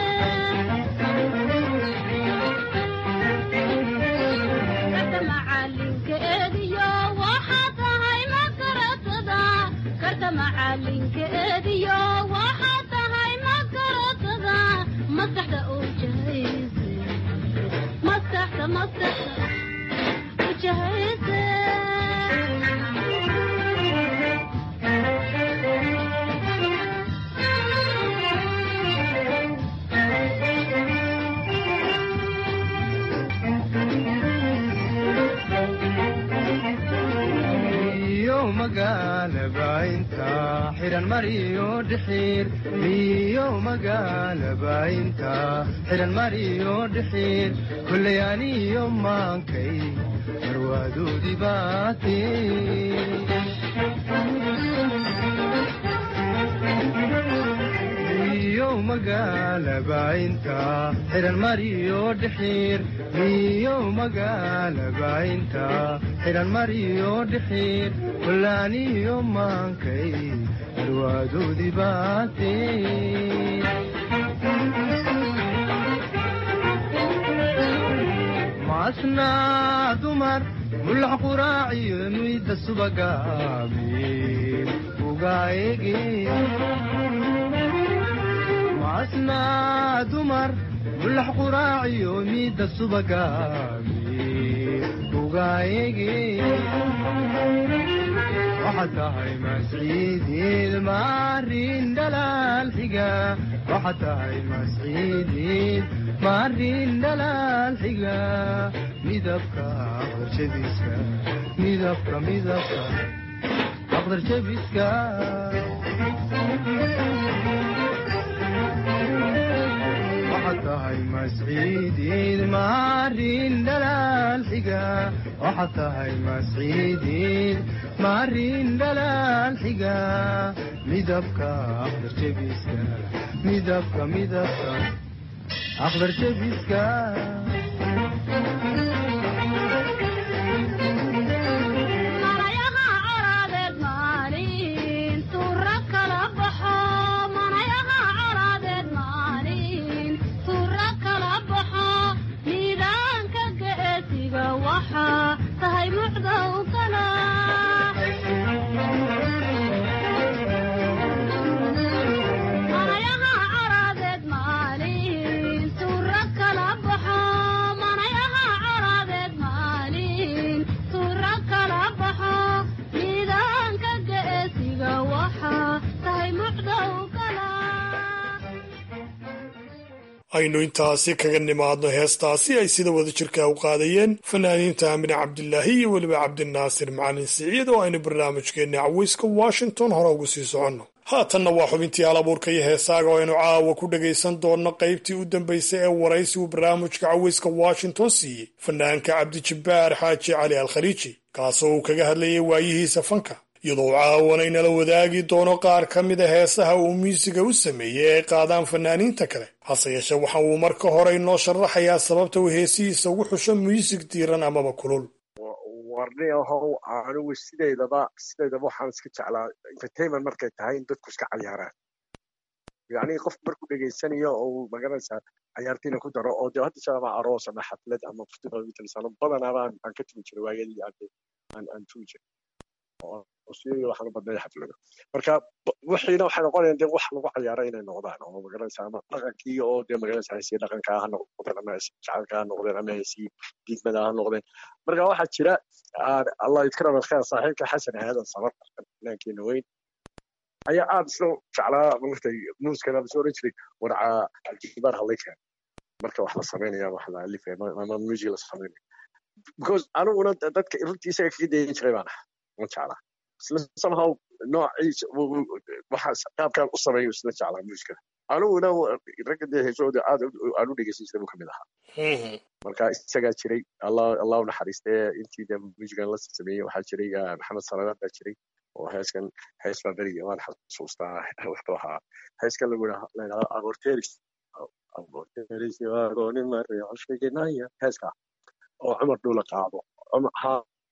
garda macalinkeediyo waxaa tahay ma garatada garda macalinkeediyo waxaa tahay ma garatada maskaxda u jahayse maskaxda maskaxda u jahayse iyo magaalaba inta xiran mariyo dhixiir iyo magaalaba inta xiran mariyo dhixiir kullay aniyo maankay marwaadoodii baate iyo magaalaba inta xiran mariyo dhixiir iyo magaalaba inta xiran mariyo dhixiir kullaaniyo maankay marwaadoodii baate macasnaa dumar mulax quraaciyo muyda subagaamiin ugaayege macasnaa dumar mulax quraaciyo miyda subagaamiin ugaayege waxaad tahay masciidiid maarin dhalaal xiga waxaad tahay masciidiid maarin dhalaal xiga midabka aqdarjabiska midabka midabka aqdarjabiska waxaad tahay masciidiid maarin dhalaal xiga waxaad tahay masciidiid maarin dhalaal xiga midabka aqdarjabiska midabka midabka aqdarjabiska tahay mucdow kala manayaha caraadeed maalin suura kala baxo manayaha caraadeed maalin suura kala baxo miidaanka geesiga waxa tahay mucdow kala aynu intaasi kaga nimaadno heestaasi ay sida wada jirka u qaadayeen fanaaniinta amine cabdilaahi iyo weliba cabdinaasir macalin siciid oo aynu barnaamijkeenna caweyska washington hore ugu sii soconno haatanna waa xubintii alabuurka iyo heesaaga oo aynu caawa ku dhagaysan doonno qaybtii u dambaysay ee waraysigu barnaamijka caweyska washington siiyey fanaanka cabdijabbaar xaaji cali al khaliiji kaasoo uu kaga hadlayay waayihiisa fanka iyadoo caawana inala wadaagi doono qaar ka mida heesaha uu miusiga u sameeyey ay qaadaan fanaaniinta kale hase yeeshee waxa uu marka hore inoo sharaxayaa sababta uu heesihiisa ugu xusho muusig diiran amaba kulul warni ahow anigu sideydaba sideydaba waxaan iska jeclaa entertainment markay tahay in dadku iska cayaaraan yacni qof markuu dhegaysanayo oo magaranaysaa cayaartiina ku daro oo dee hadda shaaba aroos ama xaflad ama festival badanaa baan aan ka tumi jiray waayadii aan aan tumi jiray australia waxaan u badnay xaflado marka wixiina waxay noqonayaan dee wax lagu cayaaro inay noqdaan oo magaranaysa ama dhaqankii oo dee magaranaysa heesii dhaqanka ha noqdeen ama heesii jacaylka ha noqdeen ama heesii diigmada ha noqdeen marka waxaa jira allah idkara balkheer saaxiibka xasan aadan sabar fanaankeena weyn ayaa aad isla jeclaa maartay muuskana soo oran jiray warca aljibaar hallaykan marka wax la samaynaya wax la alifaya ama music la samaynaya because aniguna dadka runtii isaga kaga dayan jiray baan ahaa ma jeclaa isla somehow noociisa waxa qaabkaan u sameeyo isla jeclaa muusikada aniguna ragga dee heesooda aad aan u dhegeysan jiray buu kamid ahaa marka isagaa jiray allah allah u naxariistee intii dee muusigan la sameeyey waxaa jiray maxamed salaadaan baa jiray oo heeskan hees baa berigi waan xasuustaa wuxuu ahaa heeskan lagu yidhahdo aborteris aborteris agoonin mareexoshegenaya heeska oo cumar dhuula qaado ha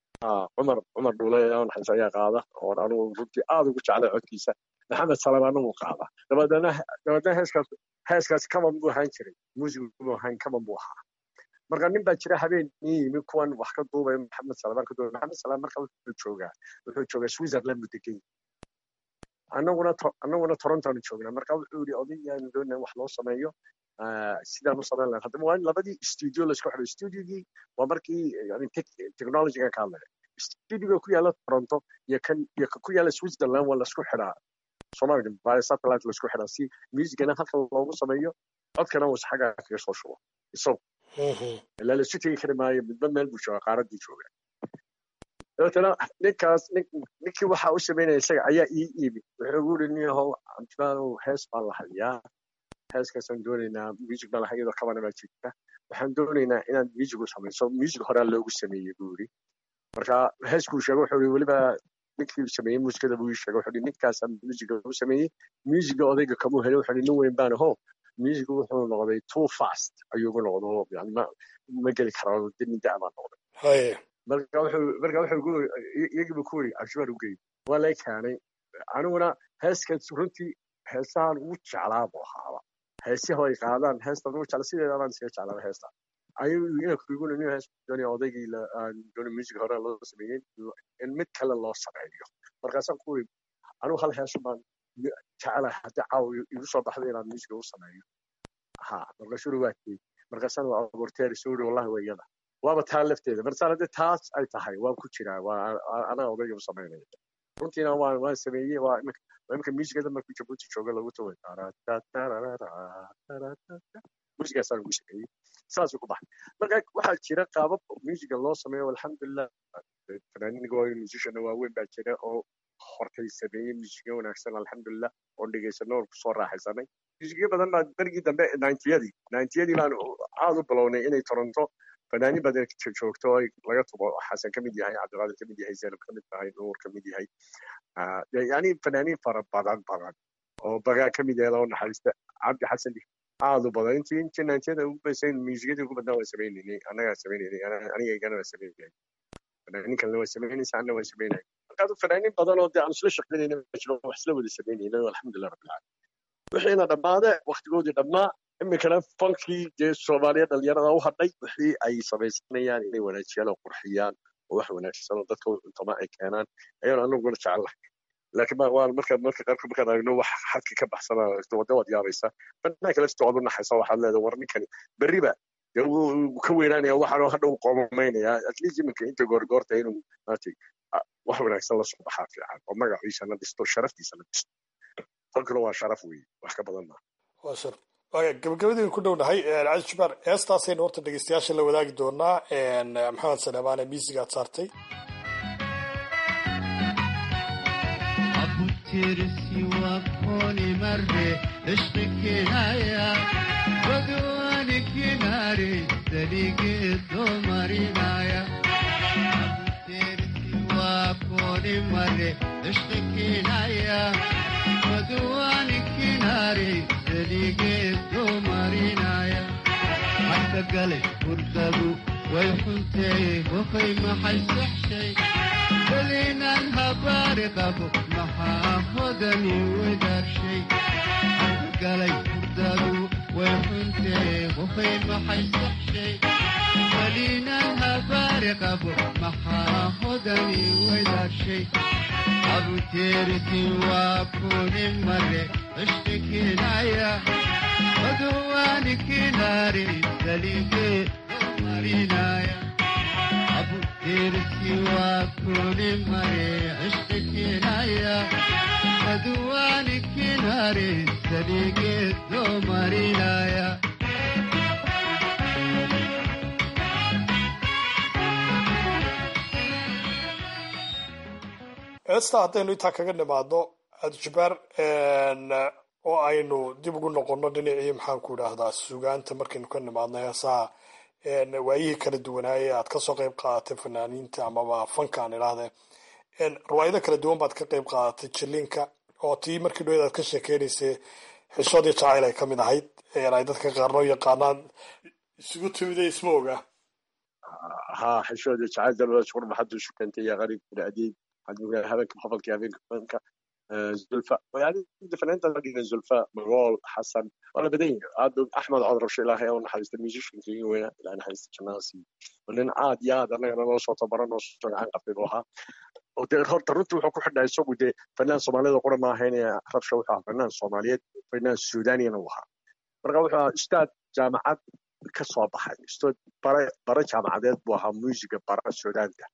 cumar cumar dhuule naxariis ayaa qaada oo anigu runtii aad ugu jeclay codkiisa maxamed salamaana wuu qaada dabadeedna dabadeedna heeskaas heeskaas kaman buu ahaan jiray muusigu buu ahaan kaman buu ahaa marka nin baa jira habeen ii yimi kuwan wax ka duubay maxamed salamaan ka duubay maxamed salaam marka wuxuu joogaa wuxuu joogaa switzerland buu degan annaguna annaguna torontoanu joognaa marka wuxuu yidhi odayaanu doonaa wax loo sameeyo sidaan u samayn lahayn haddaba waa in labadii studio laisku xidho studiogii waa markii yani technologyga ka hadlaya studioga ku yaala toronto iyo kan iyo ka ku yaala switzerland waa laisku xidhaa soomaaliga by satellite laisku xidhaa si musicana halka loogu sameeyo codkana uu xagga kaga soo shubo isagu ilaa laisu tegi kari maayo midba meel buu jooga qaaraddii jooga dabeetana ninkaas ninkii waxa u sameynaya isaga ayaa ii iimi wuxuu ugu yidhi nin yahow cabdimaanow hees baan la hayaa heeskaasaan doonaynaa music baan lahay iyadoo kabana baa jirta waxaan doonaynaa inaad music u samayso music horaa loogu sameeyey buu yidhi marka heeskuu sheegay wuxuu yidhi weliba ninkii sameeyey muusikada buu ii sheegay wuxuu yidhi ninkaasaan musica u sameeyey musica odayga kamuu helay wuxuu yidhi nin weyn baan aho music wuxuu noqday too fast ayuu ugu noqdo yani ma ma geli karo nin da' baan noqday marka wuxuu marka wuxuu iyagii buu ku yidhi cabshibaar u geeyey waa lay keenay aniguna heeskaas runtii heesahan ugu jeclaa buu ahaaba heesiha ay qaadaan heestan ugu jecla sideeda baan iskaga jeclaa heesta ayuu inakiguna nin hees doonaya odaygii la doona music hore loo sameeyey in mid kale loo sameeyo markaasaan ku iri anigu hal heesu baan jecelahay haddii caawa igu soo baxda inaan musica u sameeyo ha markaasuu waa kii markaasaan waa abuurteeri soo iri wallahi waa iyada waaba taa lafteeda markaasaan haddii taas ay tahay waan ku jiraa waa anaa odayga u samaynaya runtiina waan waan sameeyey waa imika imika muusigada markuu jabuuti jooga lagu taway muusigaasaan ugu sameeyey saasuu ku baxay marka waxaa jira qaabab muusiga loo sameeyo alxamdulilah fanaaniinka waa musician waaweyn baa jira oo hortay sameeyey muusigyo wanaagsan alxamdulilah oon dhegaysano oon kusoo raaxaysanay muusigyo badan baa berigii dambe nintyadii nintyadii baan aad u bilownay inay toronto fanaaniin badan joogto oo laga tubo xasan ka mid yahay cabdiqaadir ka mid yahay zaynab ka mid tahay nuur ka mid yahay yani fanaaniin fara badan badan oo bagaa ka mid yahay loo naxariista cabdi xasan aad u badan intii intii nintyada ugu basayn muusigyadii ugu badnaa waan sameynaynay annagaa sameynaynay anigaygana waan sameynay fanaaniin kalena waan samaynaysa anna waan samaynay markaadu fanaaniin badan oo dee aan isla shaqaynayna jiro wax isla wada samaynayna alxamdulilah rabbil caalamiin wixiina dhammaade waktigoodii dhammaa iminkana fankii dee soomaaliya dhalinyarada u hadhay wixii ay samaysanayaan inay wanaajiyaan oo qurxiyaan oo wax wanaagsan oo dadka cuntama ay keenaan ayaan anaguna jecelahay laakiin waa markaad marka qaarkood markaad aragno wax xadka ka baxsana wada waad yaabaysa fanaanka lafta waad u naxaysa waxaad leedahay war ninkani berriba dee wuu ka weynaanaya waxaanoo hadha u qoomamaynaya at least iminka inta goorgoorta inuu maaragtay wax wanaagsan la soo baxaa fiican oo magaciisa la dhisto sharaftiisa la dhisto fankuna waa sharaf weeye wax ka badan maaha waa shar waaya gabagabadii ku dhownahay cali jubaar heestaasaynu horta dhegeystayaasha la wadaagi doonaa maxamed salemaane miisigaad saartay tirsi wakoni marre ishqi kinaya wadwani kinare dalige do marinaya tirsi wakoni marre ishqi kinaya wadwani kinare dalige do marinaya حتى قلب وردبو ويحنتي وخي ما حيسحشي خلينا الهبار قبو ما حاخدني ودار شي قلي وردبو ويحنتي وخي ما حيسحشي خلينا الهبار قبو ما حاخدني ودار شي أبو تيرتي وابوني مرة اشتكي نايا ودواني كناري سليقي مارينايا أبو تيرسي وكوني مري عشتكي نايا ودواني كناري سليقي دو مارينايا heesta haddaynu intaa kaga nimaadno cabdijabaar oo aynu dib ugu noqonno dhinacii maxaanku idhaahdaa sugaanta markaynu ka nimaadno heesaha waayihii kala duwanaaye aad kasoo qayb qaadatay fanaaniinta amaba fanka aan idhaahdee riwaayado kala duwan baad ka qayb qaadatay jiliinka oo tii markii dhoweed aad ka sheekeynaysay xishoodii jacayl ay ka mid ahayd ay dadka qaarno yaqaanaan isugu timida isma oga ha xishoodii jacayl dalwada shukur maxadu shukantay ya qariib bin adiid waxaad habeenka qofalkii habeenka fanka زلفاء يعني فنانتا لقينا زلفاء مغول حسن ولا بدين عاد احمد عبد الرشيد الله يوم حديث الميوزيشن في وين لان حديث الناسي ولين عاد يا انا انا صوت برنا صوت عن قفلوها ودee horta runtii wuxuu ku xidhnaa isagu dee fanaan soomaalida qura ma ahayn rabsha wuxuu ahaa fanaan soomaaliyeed fanaan suudaniyana u ahaa marka wuxuu ahaa ustaad jaamacad ka soo baxay ustaad bare bare jaamacadeed buu ahaa muusiga bara suudaanta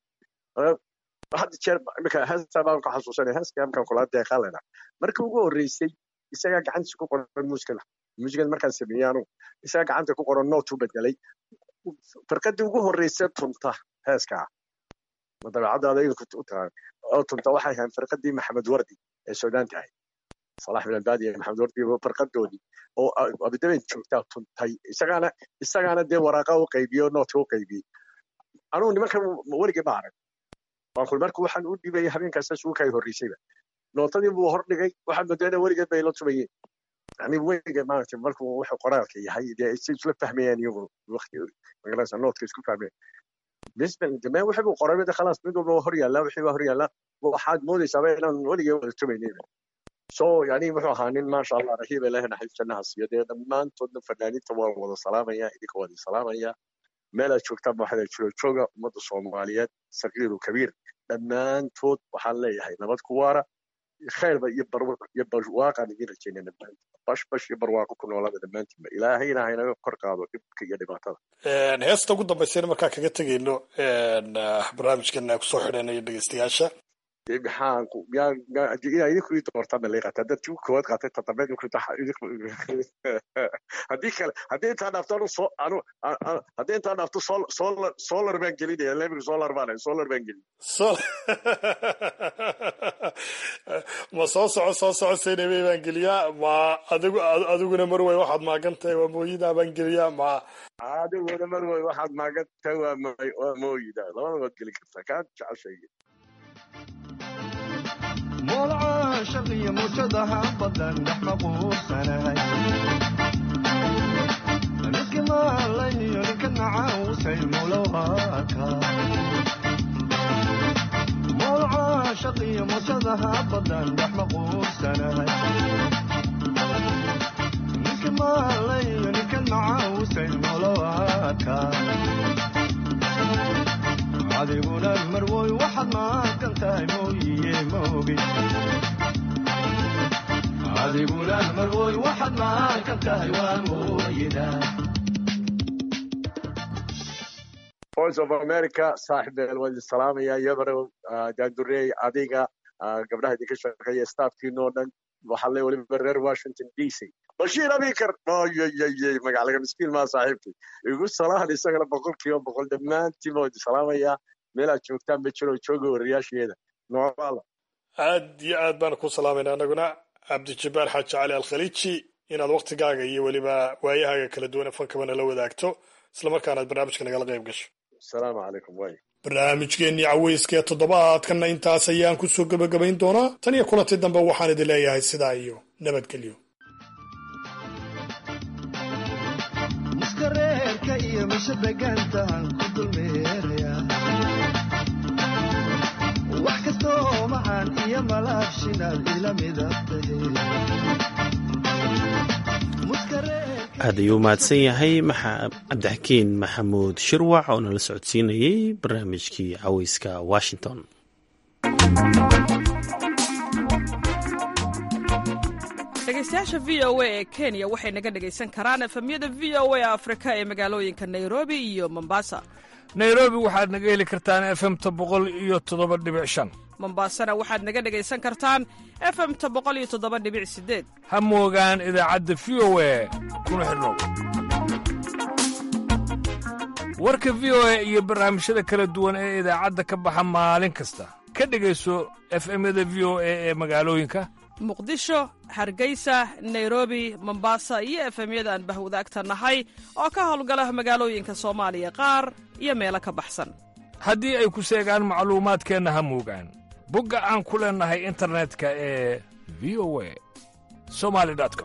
had jeer imika heestaa baan ku xasuusanaya heeskaa markaan kula deeqaalena markii ugu horreysay isagaa gacantiisa ku qoran muusikada muusikada markaan sameeyey anugu isagaa gacanta ku qoran noot u bedelay firqadii ugu horreysay tunta heeskaa ma dabeecadaada idinku u tahay oo tunta waxay ahayn firqadii maxamed wardi ee suudaan tahay salax bin albaadi iyo maxamed wardi firqadoodii oo abidaben joogtaa tuntay isagaana isagaana dee waraaqa u qaybiyo nootka u qaybiyey anugu nimankan weligii ma arag waakul marka waxaan u dhibaya habeenkaasa suuka ay horreysayba nootadii buu hor dhigay waxaan moodayna weligeed bay la tumayeen yani weligeed maaragtay markuu wuxuu qoraalka yahay dee si isla fahmayaan iyagu waqti magaranaysa nootka isku fahmayaan بالنسبه للجماعه وحبوا قرابه ده خلاص بدهم هور يلا وحبوا هور يلا وحد مودي سبعين انا ولي تمينين سو يعني wuxuu ahaa nin maasha allah rahiib ilaah naxariis jannaha siiyo dee dhammaantoodna fanaaniinta waa wada salaamaya idinka wada salaamaya meelaad joogtaan waxaad jiro jooga ummadda soomaaliyeed saqiiru kabiir dhammaantood waxaan leeyahay nabad ku waara khayrba iyo iyo barwaaqaan idin rajaynaa dhammaantiin bash bash iyo barwaaqo ku noolaada dhammaantiinba ilaahayna haynaga kor qaado dhibka iyo dhibaatada heesta ugu dambaysayna markaa kaga tegayno barnaamijkan kusoo xidhanayo dhegeystayaasha maxaan ku yaa yaa idinku ii doortaan bay qaatay haddaad tii koowaad qaatay toddobaad idinku haddii kale haddii intaa dhaafto anu soo anu haddii intaa dhaafto sol solar solar baan gelinaya lebiga solar baan solar baan gelin ma soo soco soo soco saynabey baan geliyaa ma adigu adiguna marwey waxaad maagantahay waa mooyidaa baan geliyaa ma adiguna marwey waxaad maagantahay waa waa mooyida labada waad geli kartaa kaa jeceshay moolca shaqiyo muujadaha badan dhex maquursanahay ninka maalayniyo ninka nacaawsay mulowaka moolca shaqiyo muujadaha badan dhex maquursanahay ninka maalayniyo ninka nacaawsay mulowaka adiguna marwoy waxaad maaqan tahay mooyiye moogi adiguna marwoy waxaad maaqan tahay waa mooyida voice of america saaxiibeel waa idin salaamaya yabaro daandureey adiga gabdhaha idinka shaqeeya staafkiinoo dhan waxaa le weliba reer washington d c bashiir abikar oyyyy magaclaga miskiin maa saaxiibkii igu salahan isagana boqol kiiba boqol dhammaantiin baa idin salaamaya meelaad joogtaan ma jiro jooga wariyaasheeda noocaala aad iyo aad baan ku salaamayna anaguna cabdijabbaar xaaji cali alkhaliiji inaad waktigaaga iyo weliba waayahaaga kala duwan fankabana la wadaagto islamarkaana aad barnaamijka nagala qayb gasho asalaamu calaykum way barnaamijkeennii caweyska ee toddobaadkanna intaas ayaan kusoo gebagabayn doonaa tan iyo kulanti dambe waxaan idin leeyahay sidaa iyo nabadgelyo muskareerka iyo misha degaantahan ku dulmeeraya wax kastoo macaan iyo malaabshinaad ila midabtahe aad ayuu mahadsan yahay cabdixakiin maxamuud shirwac oo nala socodsiinayey barnaamijkii caweyska washington dhegeystayaasha v o a ee kenya waxay naga dhegaysan karaan efemyada v o a afrika ee magaalooyinka nairobi iyo mombasa nairobi waxaad naga heli kartaan efemta boqol iyo toddoba dhibic shan mombasana waxaad naga dhegaysan kartaan efemta boqol iyo toddoba dhibic sideed ha moogaan idaacadda v o a kuna xidhnow warka v o a iyo barnaamijyada kala duwan ee idaacadda ka baxa maalin kasta ka dhegayso efemyada v o a ee magaalooyinka muqdisho hargeysa nairobi mombasa iyo efemyada aan bahwadaagta nahay oo ka howlgala magaalooyinka soomaaliya qaar iyo meelo ka baxsan haddii ay ku seegaan macluumaadkeenna ha moogaan bogga aan ku leennahay internetka ee v o a somali com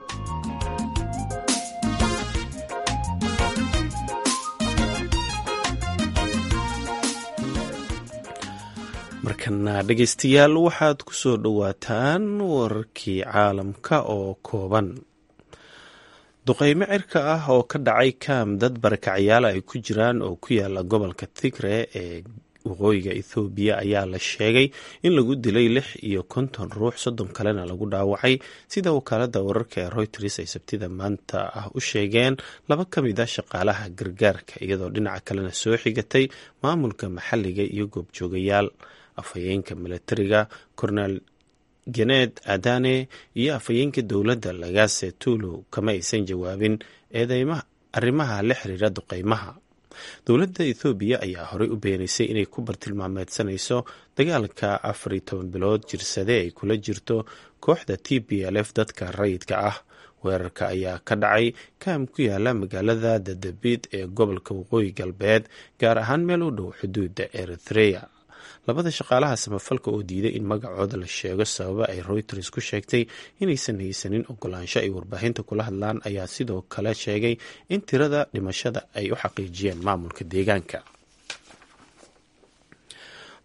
markana dhegaystayaal waxaad ku soo dhowaataan wararkii caalamka oo kooban duqeymo cirka ah oo ka dhacay kaam dad barakacyaala ay ku jiraan oo ku yaala gobolka tigre ee waqooyiga ethoobiya ayaa la sheegay in lagu dilay lix iyo konton ruux soddon kalena lagu dhaawacay sida wakaalada wararka ee reuters ay sabtida maanta ah u sheegeen laba ka mid a shaqaalaha gargaarka iyadoo dhinaca kalena soo xigatay maamulka maxalliga iyo goobjoogayaal afhayeenka milatariga kornel geneed adane iyo afhayeenka dowladda lagaase tuulo kama aysan jawaabin eedeymaha arrimaha la xiriira duqeymaha dowladda ethoobiya ayaa horey u beenaysay inay ku bartilmaameedsanayso dagaalka afar iyo toban bilood jirsade ay kula jirto kooxda t b l f dadka rayidka ah weerarka ayaa ka dhacay kaam ku yaala magaalada dadabid ee gobolka waqooyi galbeed gaar ahaan meel u dhow xuduudda eritrea labada shaqaalaha samafalka oo diiday in magacooda la sheego sababa ay reuters ku sheegtay inaysan haysanin ogolaansho ay warbaahinta kula hadlaan ayaa sidoo kale sheegay in tirada dhimashada ay u xaqiijiyeen maamulka deegaanka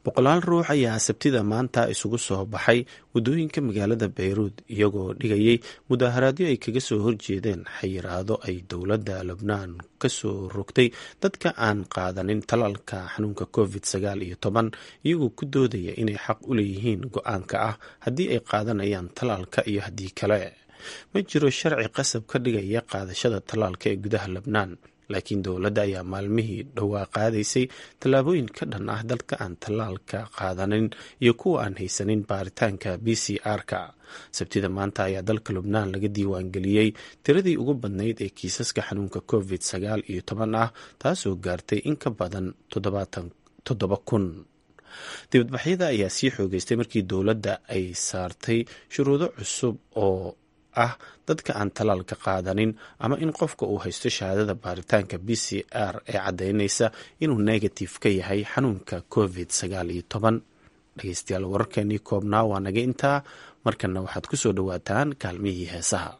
boqolaal ruux ayaa sabtida maanta isugu soo baxay waddooyinka magaalada bayruud iyagoo dhigayay mudaaharaadyo ay kaga soo horjeedeen xayiraado ay dowladda lubnaan ka soo rogtay dadka aan qaadanin talaalka xanuunka covid sagaal iyo toban iyagoo ku doodaya inay xaq u leeyihiin go-aanka ah haddii ay qaadanayaan talaalka iyo haddii kale ma jiro sharci qasab ka dhigaya qaadashada talaalka ee gudaha lebnaan laakiin dowladda ayaa maalmihii dhowaa qaadaysay tallaabooyin ka dhan ah dalka aan tallaalka qaadanin iyo kuwa aan haysanin baaritaanka b c r-ka sabtida maanta ayaa dalka lubnaan laga diiwaangeliyey tiradii ugu badnayd ee kiisaska xanuunka covid sagaal iyo toban ah taasoo gaartay in ka badan toddoba kun dibadbaxyada ayaa sii xoogeystay markii dowladda ay saartay shuruudo cusub oo ah dadka aan talaalka qaadanin ama in qofka uu haysto shahaadada baaritaanka b c r ee caddaynaysa inuu negative ka yahay xanuunka covid sagaal iyo toban dhegeystayaal wararkeenii koobnaa waa naga intaa markanna waxaad ku soo dhowaataan kaalmihii heesaha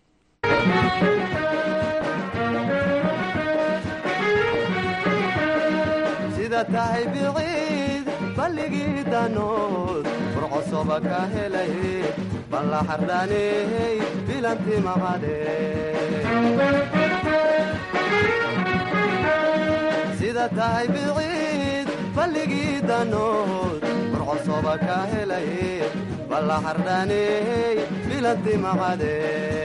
sida tahay biciid balligii danood furcosoba ka helay balla xardhaaney bilanti maqadhe sida tahay biciid balligii danood furcosoba ka helay balla xardhaaney bilanti maqadhe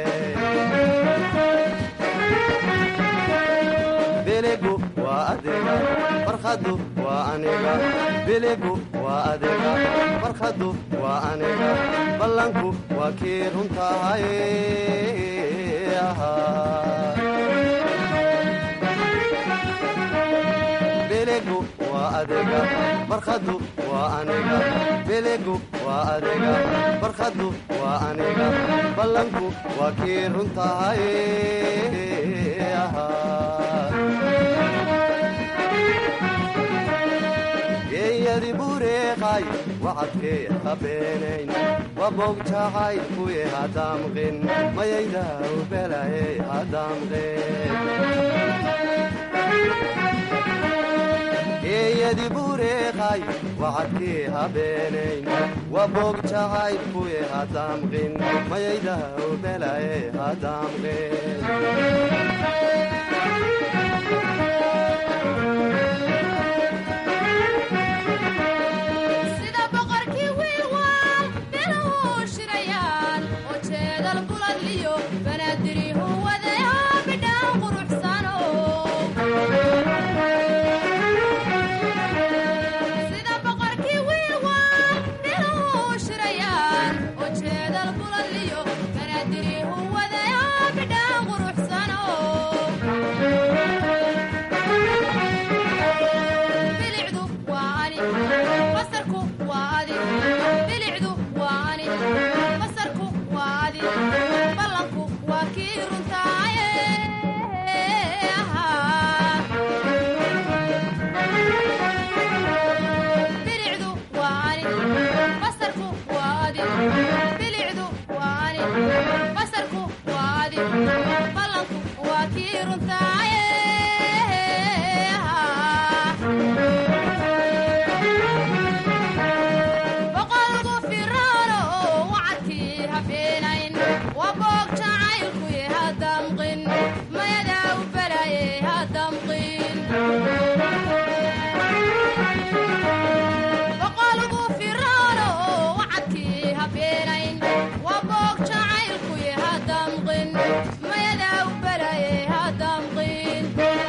biligu waa adiga farkhadu waa aniga biligu waa adiga farkhadu waa aniga ballanku waa kii runtahay biligu waa adiga farkhadu waa aniga biligu waa adiga farkhadu waa aniga ballanku waa kii runtahay geeyadi bureeqay wacadkee habeenayn wabogjacay kuye hadamqin mayayda ubelaye hadamqin geeyadi bureeqay wacadkee habeenayn wabogjacay kuye hadamqin mayayda ubelaye hadamqin sida boqorkii wiilwaal biluhu shirayaan oo jeedal buladliyo banaadirihu wadayo bidhaan quruxsano sida boqorkii wiilwaal biluhu shirayaan oo jeedal buladliyo banaadirihu wadayo bidhaan quruxsano bilicdu waa ani basarku waa adi bilicdu waa ani basarku waa adi ballanku waa kii runtaaye bilicdu waa ani basarku waa adi bilicdu waa ani basarku waa adi ballanku waa kii runtaaye boqolku firaano wacadkii habeenayn waa boog jacaylkuye hadamqin mayadaa u balaye hadamqin boqolku firaano wacadkii habeenayn waa boog jacaylkuye hadamqin mayadaa u balaye hadamqin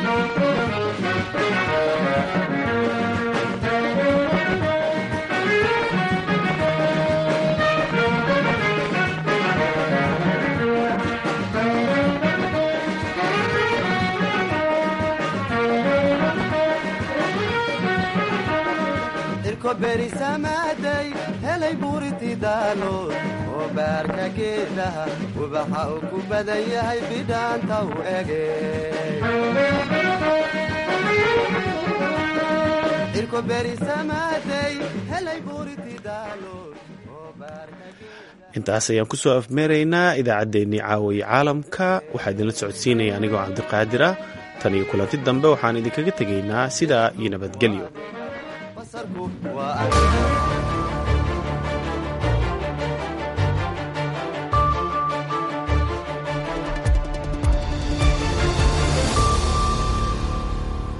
irko berisamaaday helay buuriti daalood oo baarka geedaha ubaxa uu ku badan yahay bidhaanta u ege irko berisamaaday helay buuriti daalood intaas ayaan kusoo afmeeraynaa idaacaddeenii caawiye caalamka waxaa idinla socodsiinaya anigoo cabdiqaadir ah tan iyo kulanti dambe waxaan idinkaga tegaynaa sidaa iyo nabadgelyo basarku waa aniga